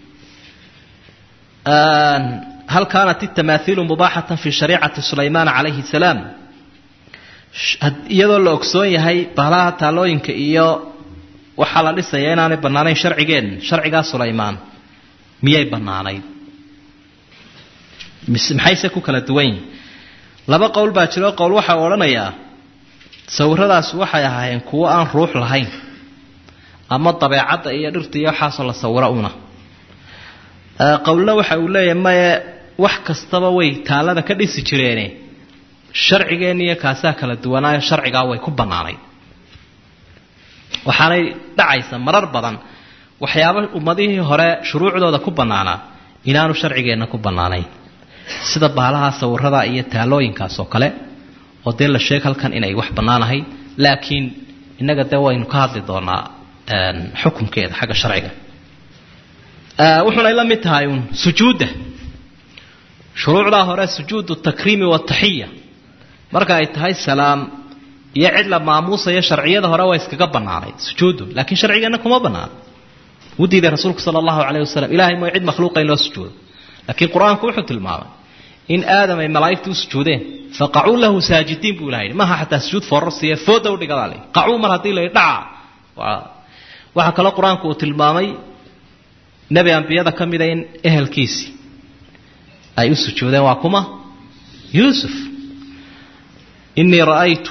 hal kaanat itamaahiilu mubaaxatan fi shariicati sulaymaan calayhi salaam iyadoo la ogsoon yahay bahlaha taalooyinka iyo waxaa la dhisaya inaanay bannaanayn sharcigeen sharcigaa sulaymaan miyay bannaanayd maxayse ku kala duwan yihin laba qowl baa jiro qowl waxaa odhanayaa sawiradaas waxay ahaayeen kuwo aan ruux lahayn ama dabeecadda iyo dhirta iyo waxaasoo la sawiro una qowlna waxa uu leeyahay maye wax kastaba way taalada ka dhisi jireene sharcigeenna iyo kaasaa kala duwanaayo sharcigaa way ku bannaanayd waxaanay dhacaysa marar badan waxyaaba ummadihii hore shuruucdooda ku bannaanaa inaanu sharcigeenna ku bannaanayn sida baalaha sawirada iyo taalooyinkaas oo kale oo dee la sheeg halkan inay wax bannaanahay laakiin innaga dee waynu ka hadli doonaa xukunkeeda xagga sharciga wuxuunay la mid tahay uun sujuudda shuruucdaa hore sujuudu takriimi wataxiya marka ay tahay salaam iyo cid la maamuusayo sharciyada hore waa iskaga bannaanayd sujuuddu laakiin sharcigeenna kuma bannaana wuu diiday rasuulku sala allahu calayh wasalam ilahay mooy cid makhluuqa in loo sujuudo laakiin qur-aanku wuxuu tilmaamay in aadam ay malaa'igtu u sujuudeen faqacuu lahu saajidiin buu ilaha yidhi maaha xataa sujuud foorarsiiya fooda u dhigadaa le qacuu mar haddii la yidhi dhaca waxaa kaloo qur-aanku uu tilmaamay nebi ambiyada ka mida in ehelkiisii ay u sujuudeen waa kuma yuusuf inii ra'aytu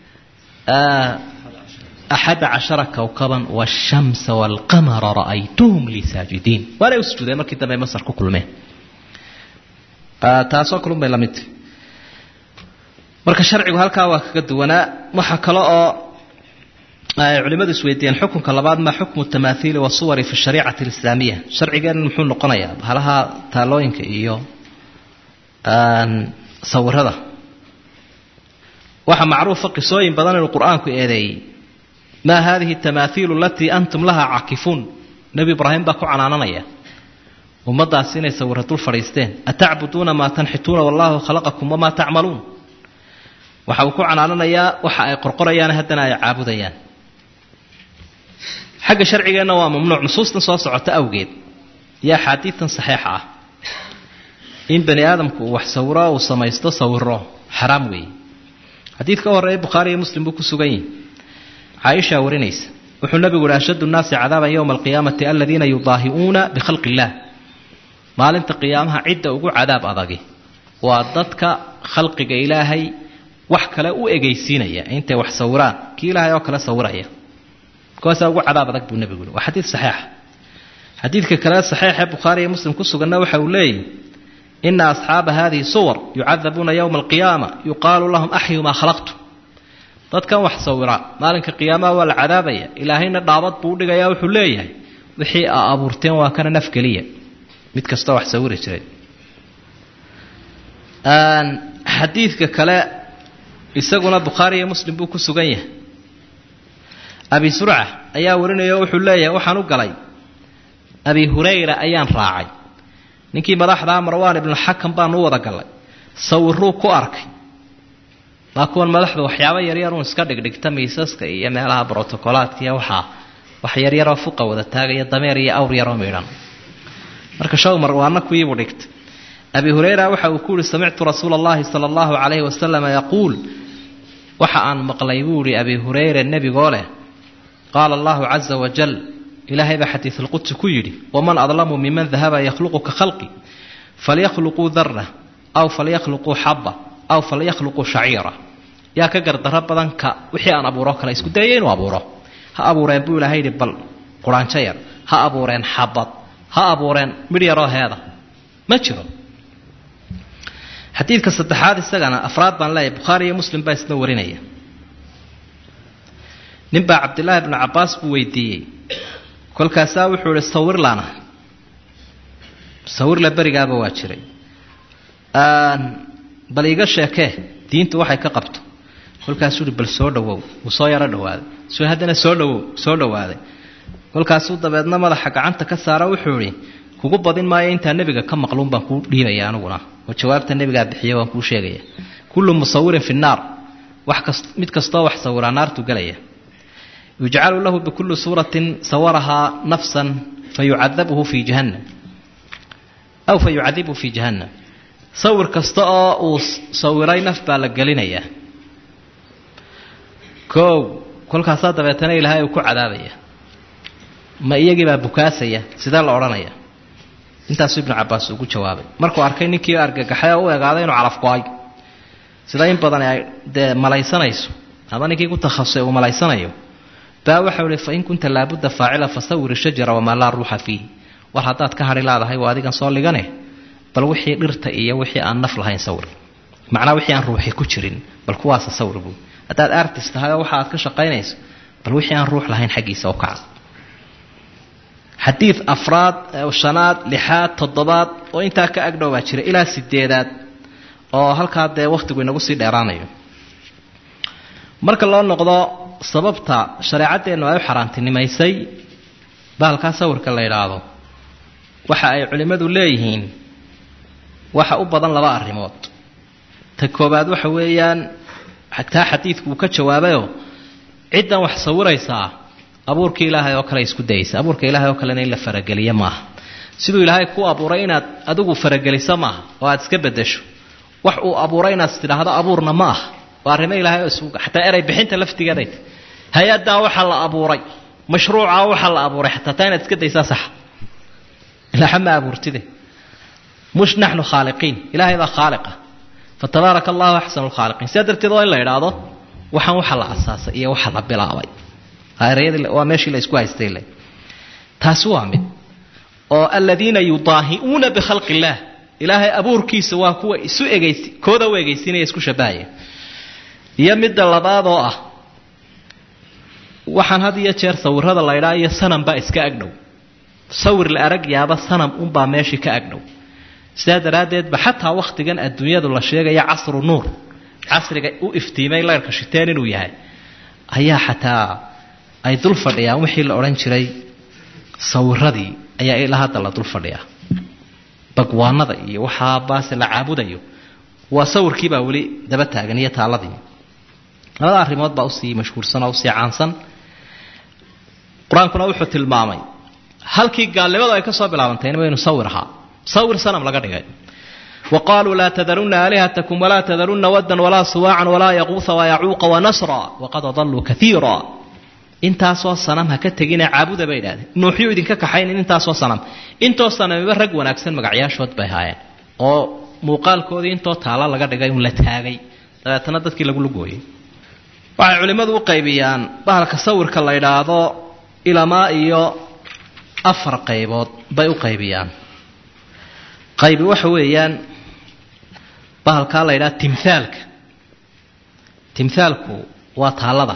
axada cashara kawkaban waashamsa waalqamara ra'aytuhum lii saajidiin waanay u sujuudeen markii dambe masar ku kulmeen taasoo kalun bay la mid tahy marka sharcigu halkaa waa kaga duwanaa waxa kale oo ay culimmadu isweydiiyeen xukunka labaad maa xukmu tamaahiili wasuwari fi shariicati alislaamiya sharcigeenna muxuu noqonayaa bahalaha taalooyinka iyo sawirada waxaa macruufa qisooyin badan inuu qur-aanku eedeeyey maa hadihi tamaahiilu alatii antum laha caakifuun nebi ibraahim baa ku canaananaya ummadaasi inay sawira dul fadhiisteen atacbuduuna maa tanxituuna wallahu khalaqakum wamaa tacmaluun waxa uu ku canaananayaa waxa ay qorqorayaan haddana ay caabudayaan xagga sharcigeenna waa mamnuuc nusuustan soo socota awgeed iyo axaadiidan saxiixa ah in bani aadamku uu wax sawiro uu samaysto sawiro xaraam weeye xadiidka u horreeya bukhaari iyo muslim buu ku sugan yihi caaishaa warinaysa wuxuu nabigu uhi ashaddu nnaasi cadaaban yowma alqiyaamati aladiina yudaahi'uuna bikhalqi illaah maalinta qiyaamaha cidda ugu cadaab adagi waa dadka khalqiga ilaahay wax kale u egaysiinaya intay wax sawiraan kii ilaahay oo kale sawiraya kuwaasaa ugu cadaab adag buu nebigu yihi waa xadiid saxiixa xadiidka kale saxiixee bukhaari iyo muslim ku suganna waxa uu leeyahy ina asxaaba hadihi suwar yucadabuuna yowma alqiyaama yuqaalu lahum axyu maa khalaqtu dadkan wax sawira maalinka qiyaamaha waa la cadaabaya ilaahayna dhaabad buu udhigaya wuxuu leeyahay wixii aa abuurteen waa kana naf geliya mid kastoo wax sawiri jiray xadiidka kale isaguna bukhaari iyo muslim buu ku sugan yahay abi surca ayaa warinaya wuxuu leeyahay waxaan u galay abi hurayra ayaan raacay ninkii madaxdaa marwaan ibnuxakam baan u wada galay sawiruu ku arkay waa kuwan madaxdu waxyaabo yaryar uun iska dhigdhigta miisaska iyo meelaha brotocolaadka iyo waxaa wax yaryaroo fuqa wada taagaya dameer iyo awr yaroo midhan marka show marwaana kuwiibuu dhigtay abi hurayra waxa uu ku yihi samictu rasuula allahi sala allahu calayhi wasalama yaquul waxa aan maqlay buu yihi abi hurayra nebigoo leh qaala allahu caza wajal ilaahay baa xadiisulqudsi ku yidhi waman adlamu miman dahaba yakhluqu ka khalqi falyakhluquu dara aw falyakhluquu xaba aw falyakhluquu shaciira yaa ka gardaro badan ka wixii aan abuuro kale isku dayaya inuu abuuro ha abuureen buu ilahay yidhi bal quraanjo yar ha abuureen xabad ha abuureen midh yaroo heeda ma jiro xadiidka saddexaad isagana afraad baan leeyahay bukhaari iyo muslim baa isna warinaya nin baa cabdillaahi bnu cabbaas buu weydiiyey kolkaasaa wuxuu ihi sawirlana sawirla berigaaba waa jiray bal iiga sheekee diintu waxay ka qabto kolkaasuu ihi bal soo dhawow wuu soo yaro dhawaaday soo haddana soo dhawow soo dhawaaday kolkaasuu dabeedna madaxa gacanta ka saara wuxuu idhi kugu badin maayo intaa nebiga ka maqluun baan kuu dhiibaya aniguna oo jawaabta nebigaa bixiya waan kuu sheegaya kullu musawirin fi nnaar wax kas mid kastoo wax sawiraa naartu gelaya yujcalu lahu bikulli suuratin sawarahaa nafsan fayucadabuhu fii jahannam aw fa yucadibuhu fii jahannam sawir kasta oo uu sawiray naf baa la gelinayaa koow kolkaasaa dabeetana ilaahay uu ku cadaabaya ma iyagiibaa bukaasaya sidee la odhanaya intaasuu ibnu cabbaas ugu jawaabay markuu arkay ninkii argagaxay oo u egaaday inuu calaf go-ay sida in badan ay dee malaysanayso ama ninkii ku takhasusay uu malaysanayo baa waxau ihi fain kunta laabudda faacila fasawir shajara wamaa laa ruuxa fiih war haddaad ka hadhi laadahay waa adigan soo ligane bal wixii dhirta iyo wixii aan naf lahayn sawir macnaa wixii aan ruuxi ku jirin bal kuwaasa sawir buu haddaad artis tahay oo waxa aad ka shaqaynayso bal wixii aan ruux lahayn xaggiisa u kaca xadiid afraad shanaad lixaad toddobaad oo intaa ka agdhow baa jira ilaa sideedaad oo halkaa dee wakhtigu inagu sii dheeraanayo marka loo noqdo sababta shareecadeennu ay u xaaraantinimaysay bahalkaa sawirka la yidhaahdo waxa ay culimmadu leeyihiin waxa u badan laba arrimood ta koobaad waxa weeyaan taa xadiidku uu ka jawaabayoo ciddan wax sawiraysaa abuurkii ilaahay oo kale isku dayaysa abuurka ilaahay oo kalena in la farageliyo maaha siduu ilaahay ku abuuray inaad adigu farageliso maaha oo aad iska bedesho wax uu abuuray inaad tidhaahdo abuurna ma aha waa arrimo ilaahay oo isku xataa eray bixinta laftigeeday hay-addaa waxaa la abuuray mashruucaa waxaa la abuuray xataa taa inaad iska daysaa saxa ilaaha ma abuurtide mush naxnu khaaliqiin ilaahay baa khaaliqa fatabaaraka allahu axsanu lkhaaliqiin sidaa darteed waa in la idhaahdo waxaan waxa la asaasay iyo waxa la bilaabay waa meeshii la isku haystay le taasi waa mid oo aladiina yudaahi'uuna bikhalqi illaah ilaahay abuurkiisa waa kuwa isu egeys kooda u egeysiinaya isku shabahaya iyo midda labaad oo ah waxaan had iyo jeer sawirada la ydhaa iyo sanam baa iska agdhow sawir la arag yaaba sanam unbaa meeshii ka agdhow sidaa daraaddeedba xataa wakhtigan adduunyadu la sheegaya casru nuur casriga u iftiimay leyrka shiteen inuu yahay ayaa xataa ay dul fadhiyaan wixii la odhan jiray sawiradii ayaa ilaa hadda la dul fadhiyaa bagwaanada iyo waxaa baase la caabudayo waa sawirkiibaa weli daba taagan iyo taaladii labada arrimood baa usii mashhuursan oo usii caansan qur-aankuna wuxuu tilmaamay halkii gaalnimadu ay ka soo bilaabantayna waynu sawir ahaa sawir sanam laga dhigay wa qaaluu laa tadarunna aalihatakum walaa tadarunna waddan walaa suwaacan walaa yaquuha wayacuuqa wanasra waqad adalluu kaiira intaasoo sanam ha ka tegina caabuda bay idhahdeen nuuxyuu idinka kaxaynin intaasoo sanam intoo sanamiba rag wanaagsan magacyaashood bay haayeen oo muuqaalkoodii intoo taala laga dhigay un la taagay dabeetana dadkii lagu lugooyey waxay culimmadu u qaybiyaan bahalka sawirka la idhaahdo ilamaa iyo afar qaybood bay u qaybiyaan qaybi waxa weeyaan bahalkaa la yidhaha timhaalka timhaalku waa taallada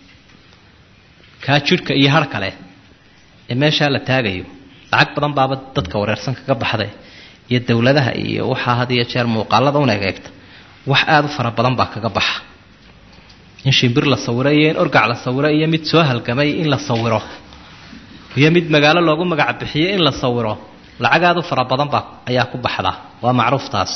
kaa jidhka iyo har kale ee meeshaa la taagayo lacag badan baaba dadka wareersan kaga baxday iyo dowladaha iyo waxaa had iyo jeer muuqaalada un egeegta wax aada u fara badan baa kaga baxa in shimbir la sawiro iyo in orgac la sawiro iyo mid soo halgamay in la sawiro iyo mid magaalo loogu magac bixiyo in la sawiro lacag aada u fara badan baa ayaa ku baxda waa macruuf taasi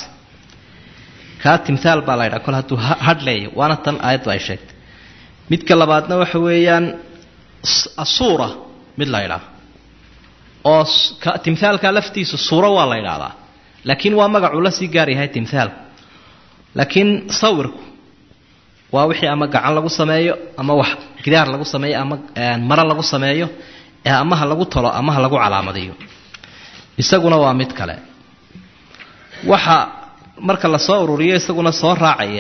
kaa timhaal baa la ydhaha kol hadduu hadh leeya waana tan aayaddu ay sheegtay midka labaadna waxa weeyaan asuura mid la ydhaah oo timhaalka laftiisu suuro waa la ydhaahdaa laakiin waa magacuu la sii gaar yahay timhaalku laakiin sawirku waa wixii ama gacan lagu sameeyo ama wax gidaar lagu sameeyo ama maro lagu sameeyo ee amaha lagu talo amaha lagu calaamadiyo isaguna waa mid kale waxa marka la soo ururiyo isaguna soo raacaya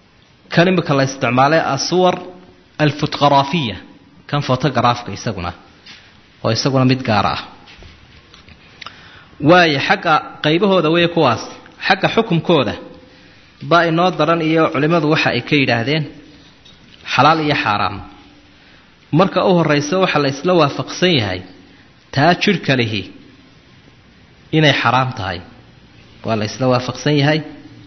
kan imika la isticmaalay asuwar alfotograafiya kan photografka isaguna oo isaguna mid gaara ah waayo xagga qaybahooda wey kuwaas xagga xukumkooda baa inoo daran iyo culimmadu waxa ay ka yidhaahdeen xalaal iyo xaaraam marka u horraysa waxa la isla waafaqsan yahay taa jidhka lihi inay xaraam tahay waa la isla waafaqsan yahay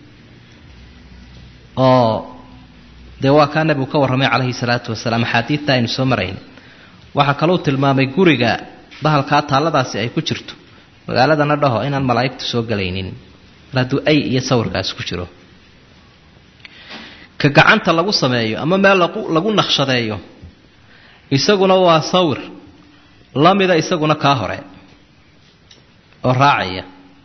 oo dee waa kaa nebigu ka warramay calayhi salaatu wasalaam axaadiidta aynu soo marayn waxaa kaluu tilmaamay guriga bahalkaa taalladaasi ay ku jirto magaaladana dhaho inaan malaa'igtu soo gelaynin mar hadduu ay iyo sawirkaasi ku jiro ka gacanta lagu sameeyo ama meel lagu naqshadeeyo isaguna waa sawir la mida isaguna kaa hore oo raacaya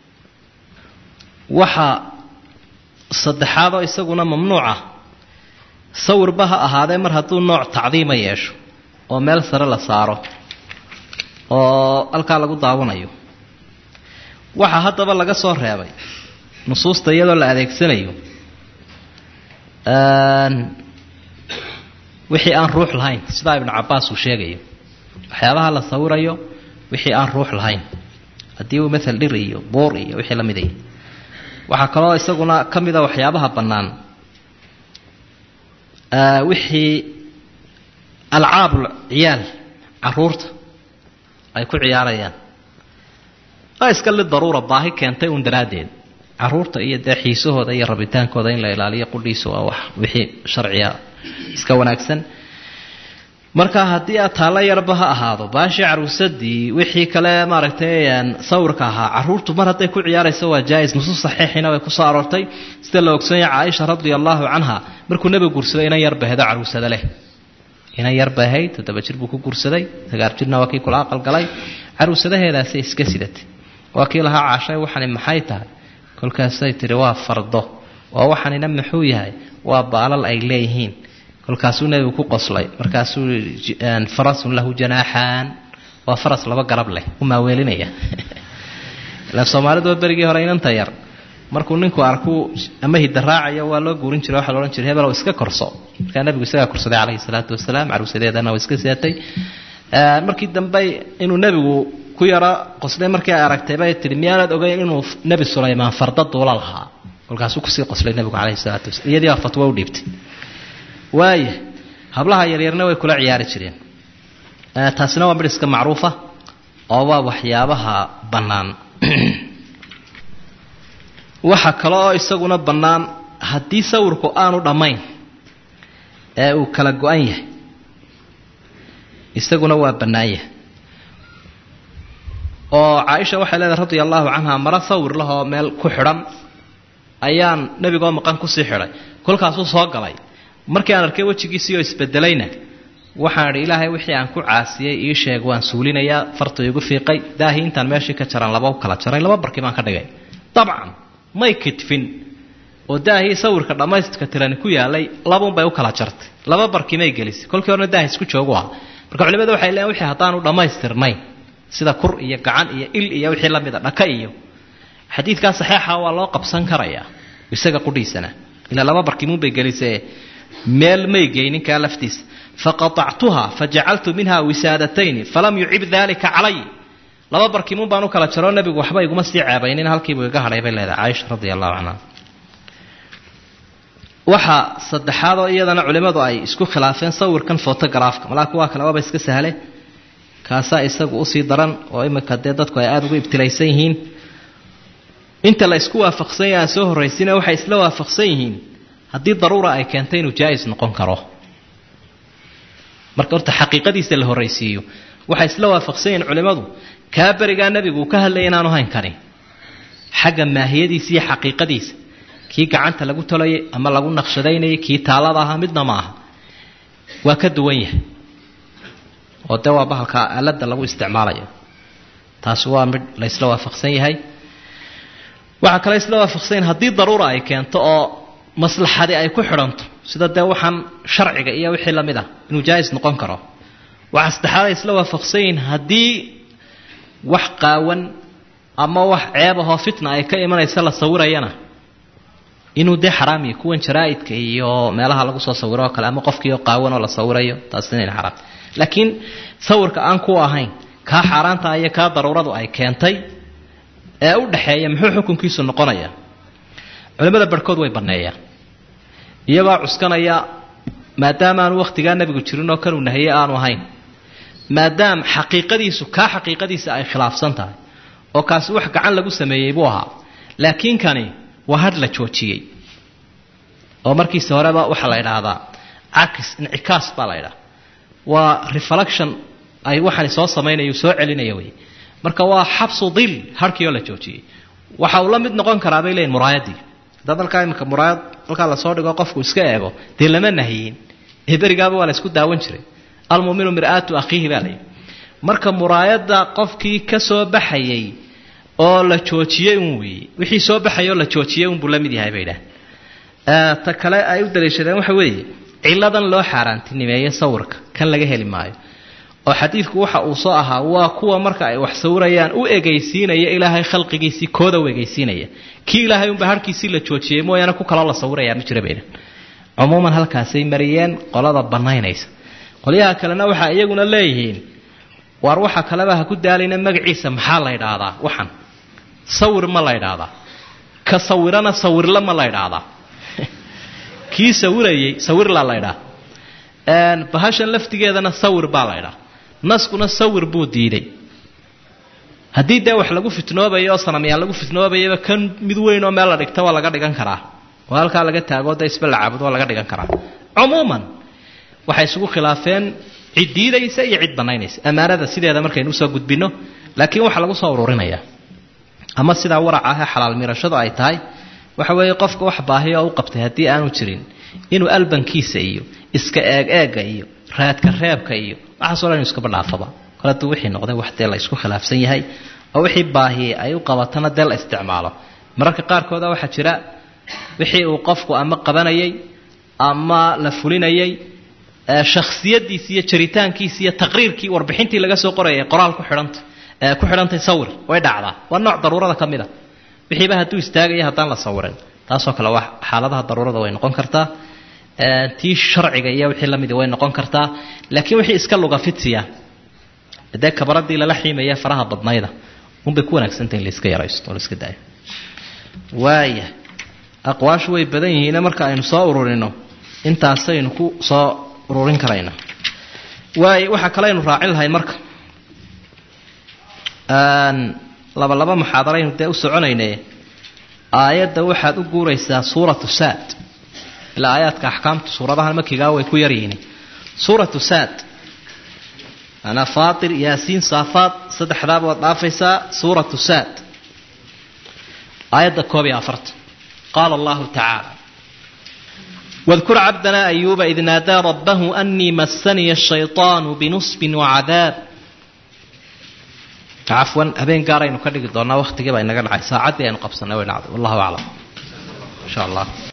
waxa saddexaadoo isaguna mamnuuca sawirba ha ahaadee mar hadduu nooc tacdiima yeesho oo meel sare la saaro oo halkaa lagu daawanayo waxaa haddaba laga soo reebay nusuusta iyadoo la adeegsanayo wixii aan ruux lahayn sidaa ibnu cabaas uu sheegayo waxyaabaha la sawirayo wixii aan ruux lahayn haddii uu maal dhir iyo buur iyo wixii la midaya waxaa kaloo isaguna ka mida waxyaabaha bannaan wixii alcaabul ciyaal caruurta ay ku ciyaarayaan waa iska li daruura baahi keentay uun daraaddeed caruurta iyo dee xiisahooda iyo rabitaankooda in la ilaaliyo qudhiisa waa wax wixii sharciga iska wanaagsan marka haddii aad taallo yarba ha ahaado baashii caruusadii wixii kale maaragtay sawirka ahaa caruurtu mar hadday ku ciyaarayso waa jaa-is nusuus saxiixina way kusoo aroortay sida la ogsoonyaha caaisha radia allaahu canha markuu nebigu guursaday inan yar bahedo caruusada leh inan yar bahayd toddoba jir buu ku guursaday sagaar jirna waa kii kula aqalgalay caruusadaheedaasay iska sidatay waa kii lahaa caashay waxani maxay tahay kolkaasay tihi waa fardo oo waxanina muxuu yahay waa baalal ay leeyihiin kolkaasuu nebigu ku qoslay markaasuu farasun lahu janaaxaan waa faras laba garab leh u maaweelinaya ila soomaaliduba berigii hore inanta yar markuu ninku arkuu ama hidaraacayo waa loo guurin jiray waxaa laodhan jiray hebelow iska korso markaa nebigu isagaa korsaday calayhi salaatu wasalaam caruusadeedana waa iska siatay markii dambe inuu nebigu ku yaro qoslay markii ay aragtay bay tihi miyaanad ogeyn inuu nebi sulaymaan farda duula lahaa kolkaasuu kusii qoslay nebigu calayhi salaatu wasalaam iyadii baa fatwo u dhiibtay waaya hablaha yaryarna way kula ciyaari jireen taasina waa midh iska macruufa oo waa waxyaabaha bannaan waxa kale oo isaguna bannaan haddii sawirku aanu dhammayn ee uu kala go-an yahay isaguna waa bannaan yahay oo caaisha waxay leedahay radia allahu canha maro sawir lahoo meel ku xidhan ayaan nebigoo maqan kusii xidhay kolkaasuu soo galay markii aan arkay wejigiisii oo isbedelayna waxaan idhi ilaahay wixii aan ku caasiyey ii sheeg waan suulinayaa farta igu fiiqay daahii intaan meeshii ka jaran laba u kala jaray laba barkii baan ka dhigay dabcan may kidfin oo daahii sawirka dhammaystka tirani ku yaalay labaunbay u kala jartay laba barkii may gelisay kolkii horena daahi isku joogu ah marka culimadu waxay leeyiin wixii haddaanu dhammaystirnayn sida kur iyo gacan iyo il iyo wixii la mida dhaka iyo xadiidkaa saxiixa waa loo qabsan karayaa isaga qudhiisana ilaa laba barkimuunbay gelisee meel may geyninkaa laftiisa faqaطactuha fajacaltu minha wisaadatayni falam yucib dalika calay laba barkimuun baan u kala jaroo nebigu waxba iguma sii ceebaynin halkiibuu iga hadhay bay leedahay caaisha radi allahu canha waxa saddexaadoo iyadana culimmadu ay isku khilaafeen sawirkan photografka malaa kuwaa kale waaba iska sahle kaasaa isagu usii daran oo imika dee dadku ay aada ugu ibtilaysan yihiin inta la isku waafaqsan yahay aan soo horraysina waxay isla waafaqsan yihiin haddii daruura ay keentay inuu jaa-is noqon karo marka horta xaqiiqadiisa la horraysiiyo waxay isla waafaqsan yihiin culimmadu kaa berigaa nebigu uu ka hadlayay inaanu hayn karin xagga maahiyadiisa iyo xaqiiqadiisa kii gacanta lagu tolayay ama lagu naqshadaynayay kii taalada ahaa midna ma aha waa ka duwan yahay oo dee waa bahalka aaladda lagu isticmaalayo taasi waa midh la ysla waafaqsan yahay waxaa kale isla waafaqsan yahay haddii daruura ay keento oo maslaxadi ay ku xidhanto sida dee waxaan sharciga iyo wixii lamid ah inuu jaa-is noqon karo waxaa saddexaad ay isla waafaqsan yihiin haddii wax qaawan ama wax ceeb ahoo fitna ay ka imanaysa la sawirayana inuu dee xaraam yahay kuwan jaraa-idka iyo meelaha lagu soo sawiro oo kale ama qofkiioo qaawan oo la sawirayo taasina xaraam laakiin sawirka aan ku ahayn kaa xaaraanta iyo kaa daruuradu ay keentay ee u dhaxeeya muxuu xukunkiisu noqonayaa culimmada barhkood way banneeyaan iyagoo cuskanaya maadaama aanu wakhtigaa nebigu jirin oo kanuu nahiye aanu ahayn maadaam xaqiiqadiisu kaa xaqiiqadiisa ay khilaafsan tahay oo kaasi wax gacan lagu sameeyey buu ahaa laakiin kani waa hadh la joojiyey oo markiisa horeba waxaa la idhaahdaa cakis incikaas baa la idhaha waa reflection ay waxani soo samaynaya soo celinaya wey marka waa xabsu dil harhkii oo la joojiyey waxa uu la mid noqon karaa bay leeyiin muraayadii haddaad halkaa iminka muraayad halkaa lasoo dhigo qofku iska eego dee lama nahiyin ee berigaaba waa la isku daawan jiray almuminu mir'aatu akhiihi baa layidhi marka muraayadda qofkii ka soo baxayay oo la joojiyey un weeye wixii soo baxayay oo la joojiyey unbuu la mid yahay bay idhaah ta kale ay u daliishadeen waxa weeye ciladan loo xaaraantinimeeye sawirka kan laga heli maayo oo xadiidku waxa uu soo ahaa waa kuwa marka ay wax sawirayaan u egaysiinaya ilaahay khalqigiisii kooda u egaysiinaya kii ilaahay unba harkiisii la joojiyey mooyaane ku kaloo la sawirayaa ma jira bayna cumuuman halkaasay mariyeen qolada bannaynaysa qolyaha kalena waxaa iyaguna leeyihiin waar waxa kaleba ha ku daalayna magaciisa maxaa la ydhaahdaa waxan sawir ma la ydhaahdaa ka sawirana sawirla ma la ydhaahdaa kii sawirayey sawirlaa la ydhaa bahashan laftigeedana sawir baa la ydhaa naskuna sawir buu diiday haddii dee wax lagu fitnoobayo oo sanamyaan lagu fitnoobayaba kan mid weyn oo meel la dhigta waa laga dhigan karaa oo halkaa laga taagoo dee isba la caabudo waa laga dhigan karaa cumuuman waxay isugu khilaafeen cid diidaysa iyo cid bannaynaysa ammaanada sideeda markaynu usoo gudbinno laakiin waxaa lagu soo ururinayaa ama sidaa waraca ahee xalaal miirashadu ay tahay waxa weeye qofka wax baahiyo oo u qabtay haddii aanu jirin inuu albankiisa iyo iska eeg eega iyo raadka reebka iyo waxaasoo dhan inu iskaba dhaafaba kole hadduu wixii noqday wax dee la isku khilaafsan yahay oo wixii baahiyey ay u qabatana dee la isticmaalo mararka qaarkooda waxaa jira wixii uu qofku ama qabanayay ama la fulinayay shakhsiyadiisi iyo jaritaankiisi iyo taqriirkii warbixintii laga soo qorayay qoraal ku xidhanta ku xidhantay sawir way dhacdaa waa nooc daruurada ka mid a wixiiba hadduu istaagaya haddaan la sawirin taasoo kale waa xaaladaha daruurada way noqon kartaa tii sharciga iyo wixii lamidi way noqon kartaa laakiin wixii iska luga fidsiya dee kabaradii lala xiimaya faraha badnayda unbay ku wanaagsantah in laiska yaraysto oo laiska daayo waaya aqwaashu way badan yihiine marka aynu soo ururino intaasaynu ku soo ururin karayna waay waxaa kale aynu raacin lahayn marka laba laba muxaadaraynu dee u soconayne aayadda waxaad u guuraysaa suuratu saad ilaa aayaadka axkaamta suuradahan makigaa way ku yaryihiin suuratu saad manaa faatir yaasiin saafaad saddexdaaba waad dhaafaysaa suuratu saad aayadda koob iyo afartan qaala allahu tacaala واذكر عبدنا أيوب إذ نادى ربه أني مسني الشيطان بنصب وعذاب عفوا أبين قارين كدق دونا وقت جبا إنك العي ساعتي أن قبصنا وين والله أعلم إن شاء الله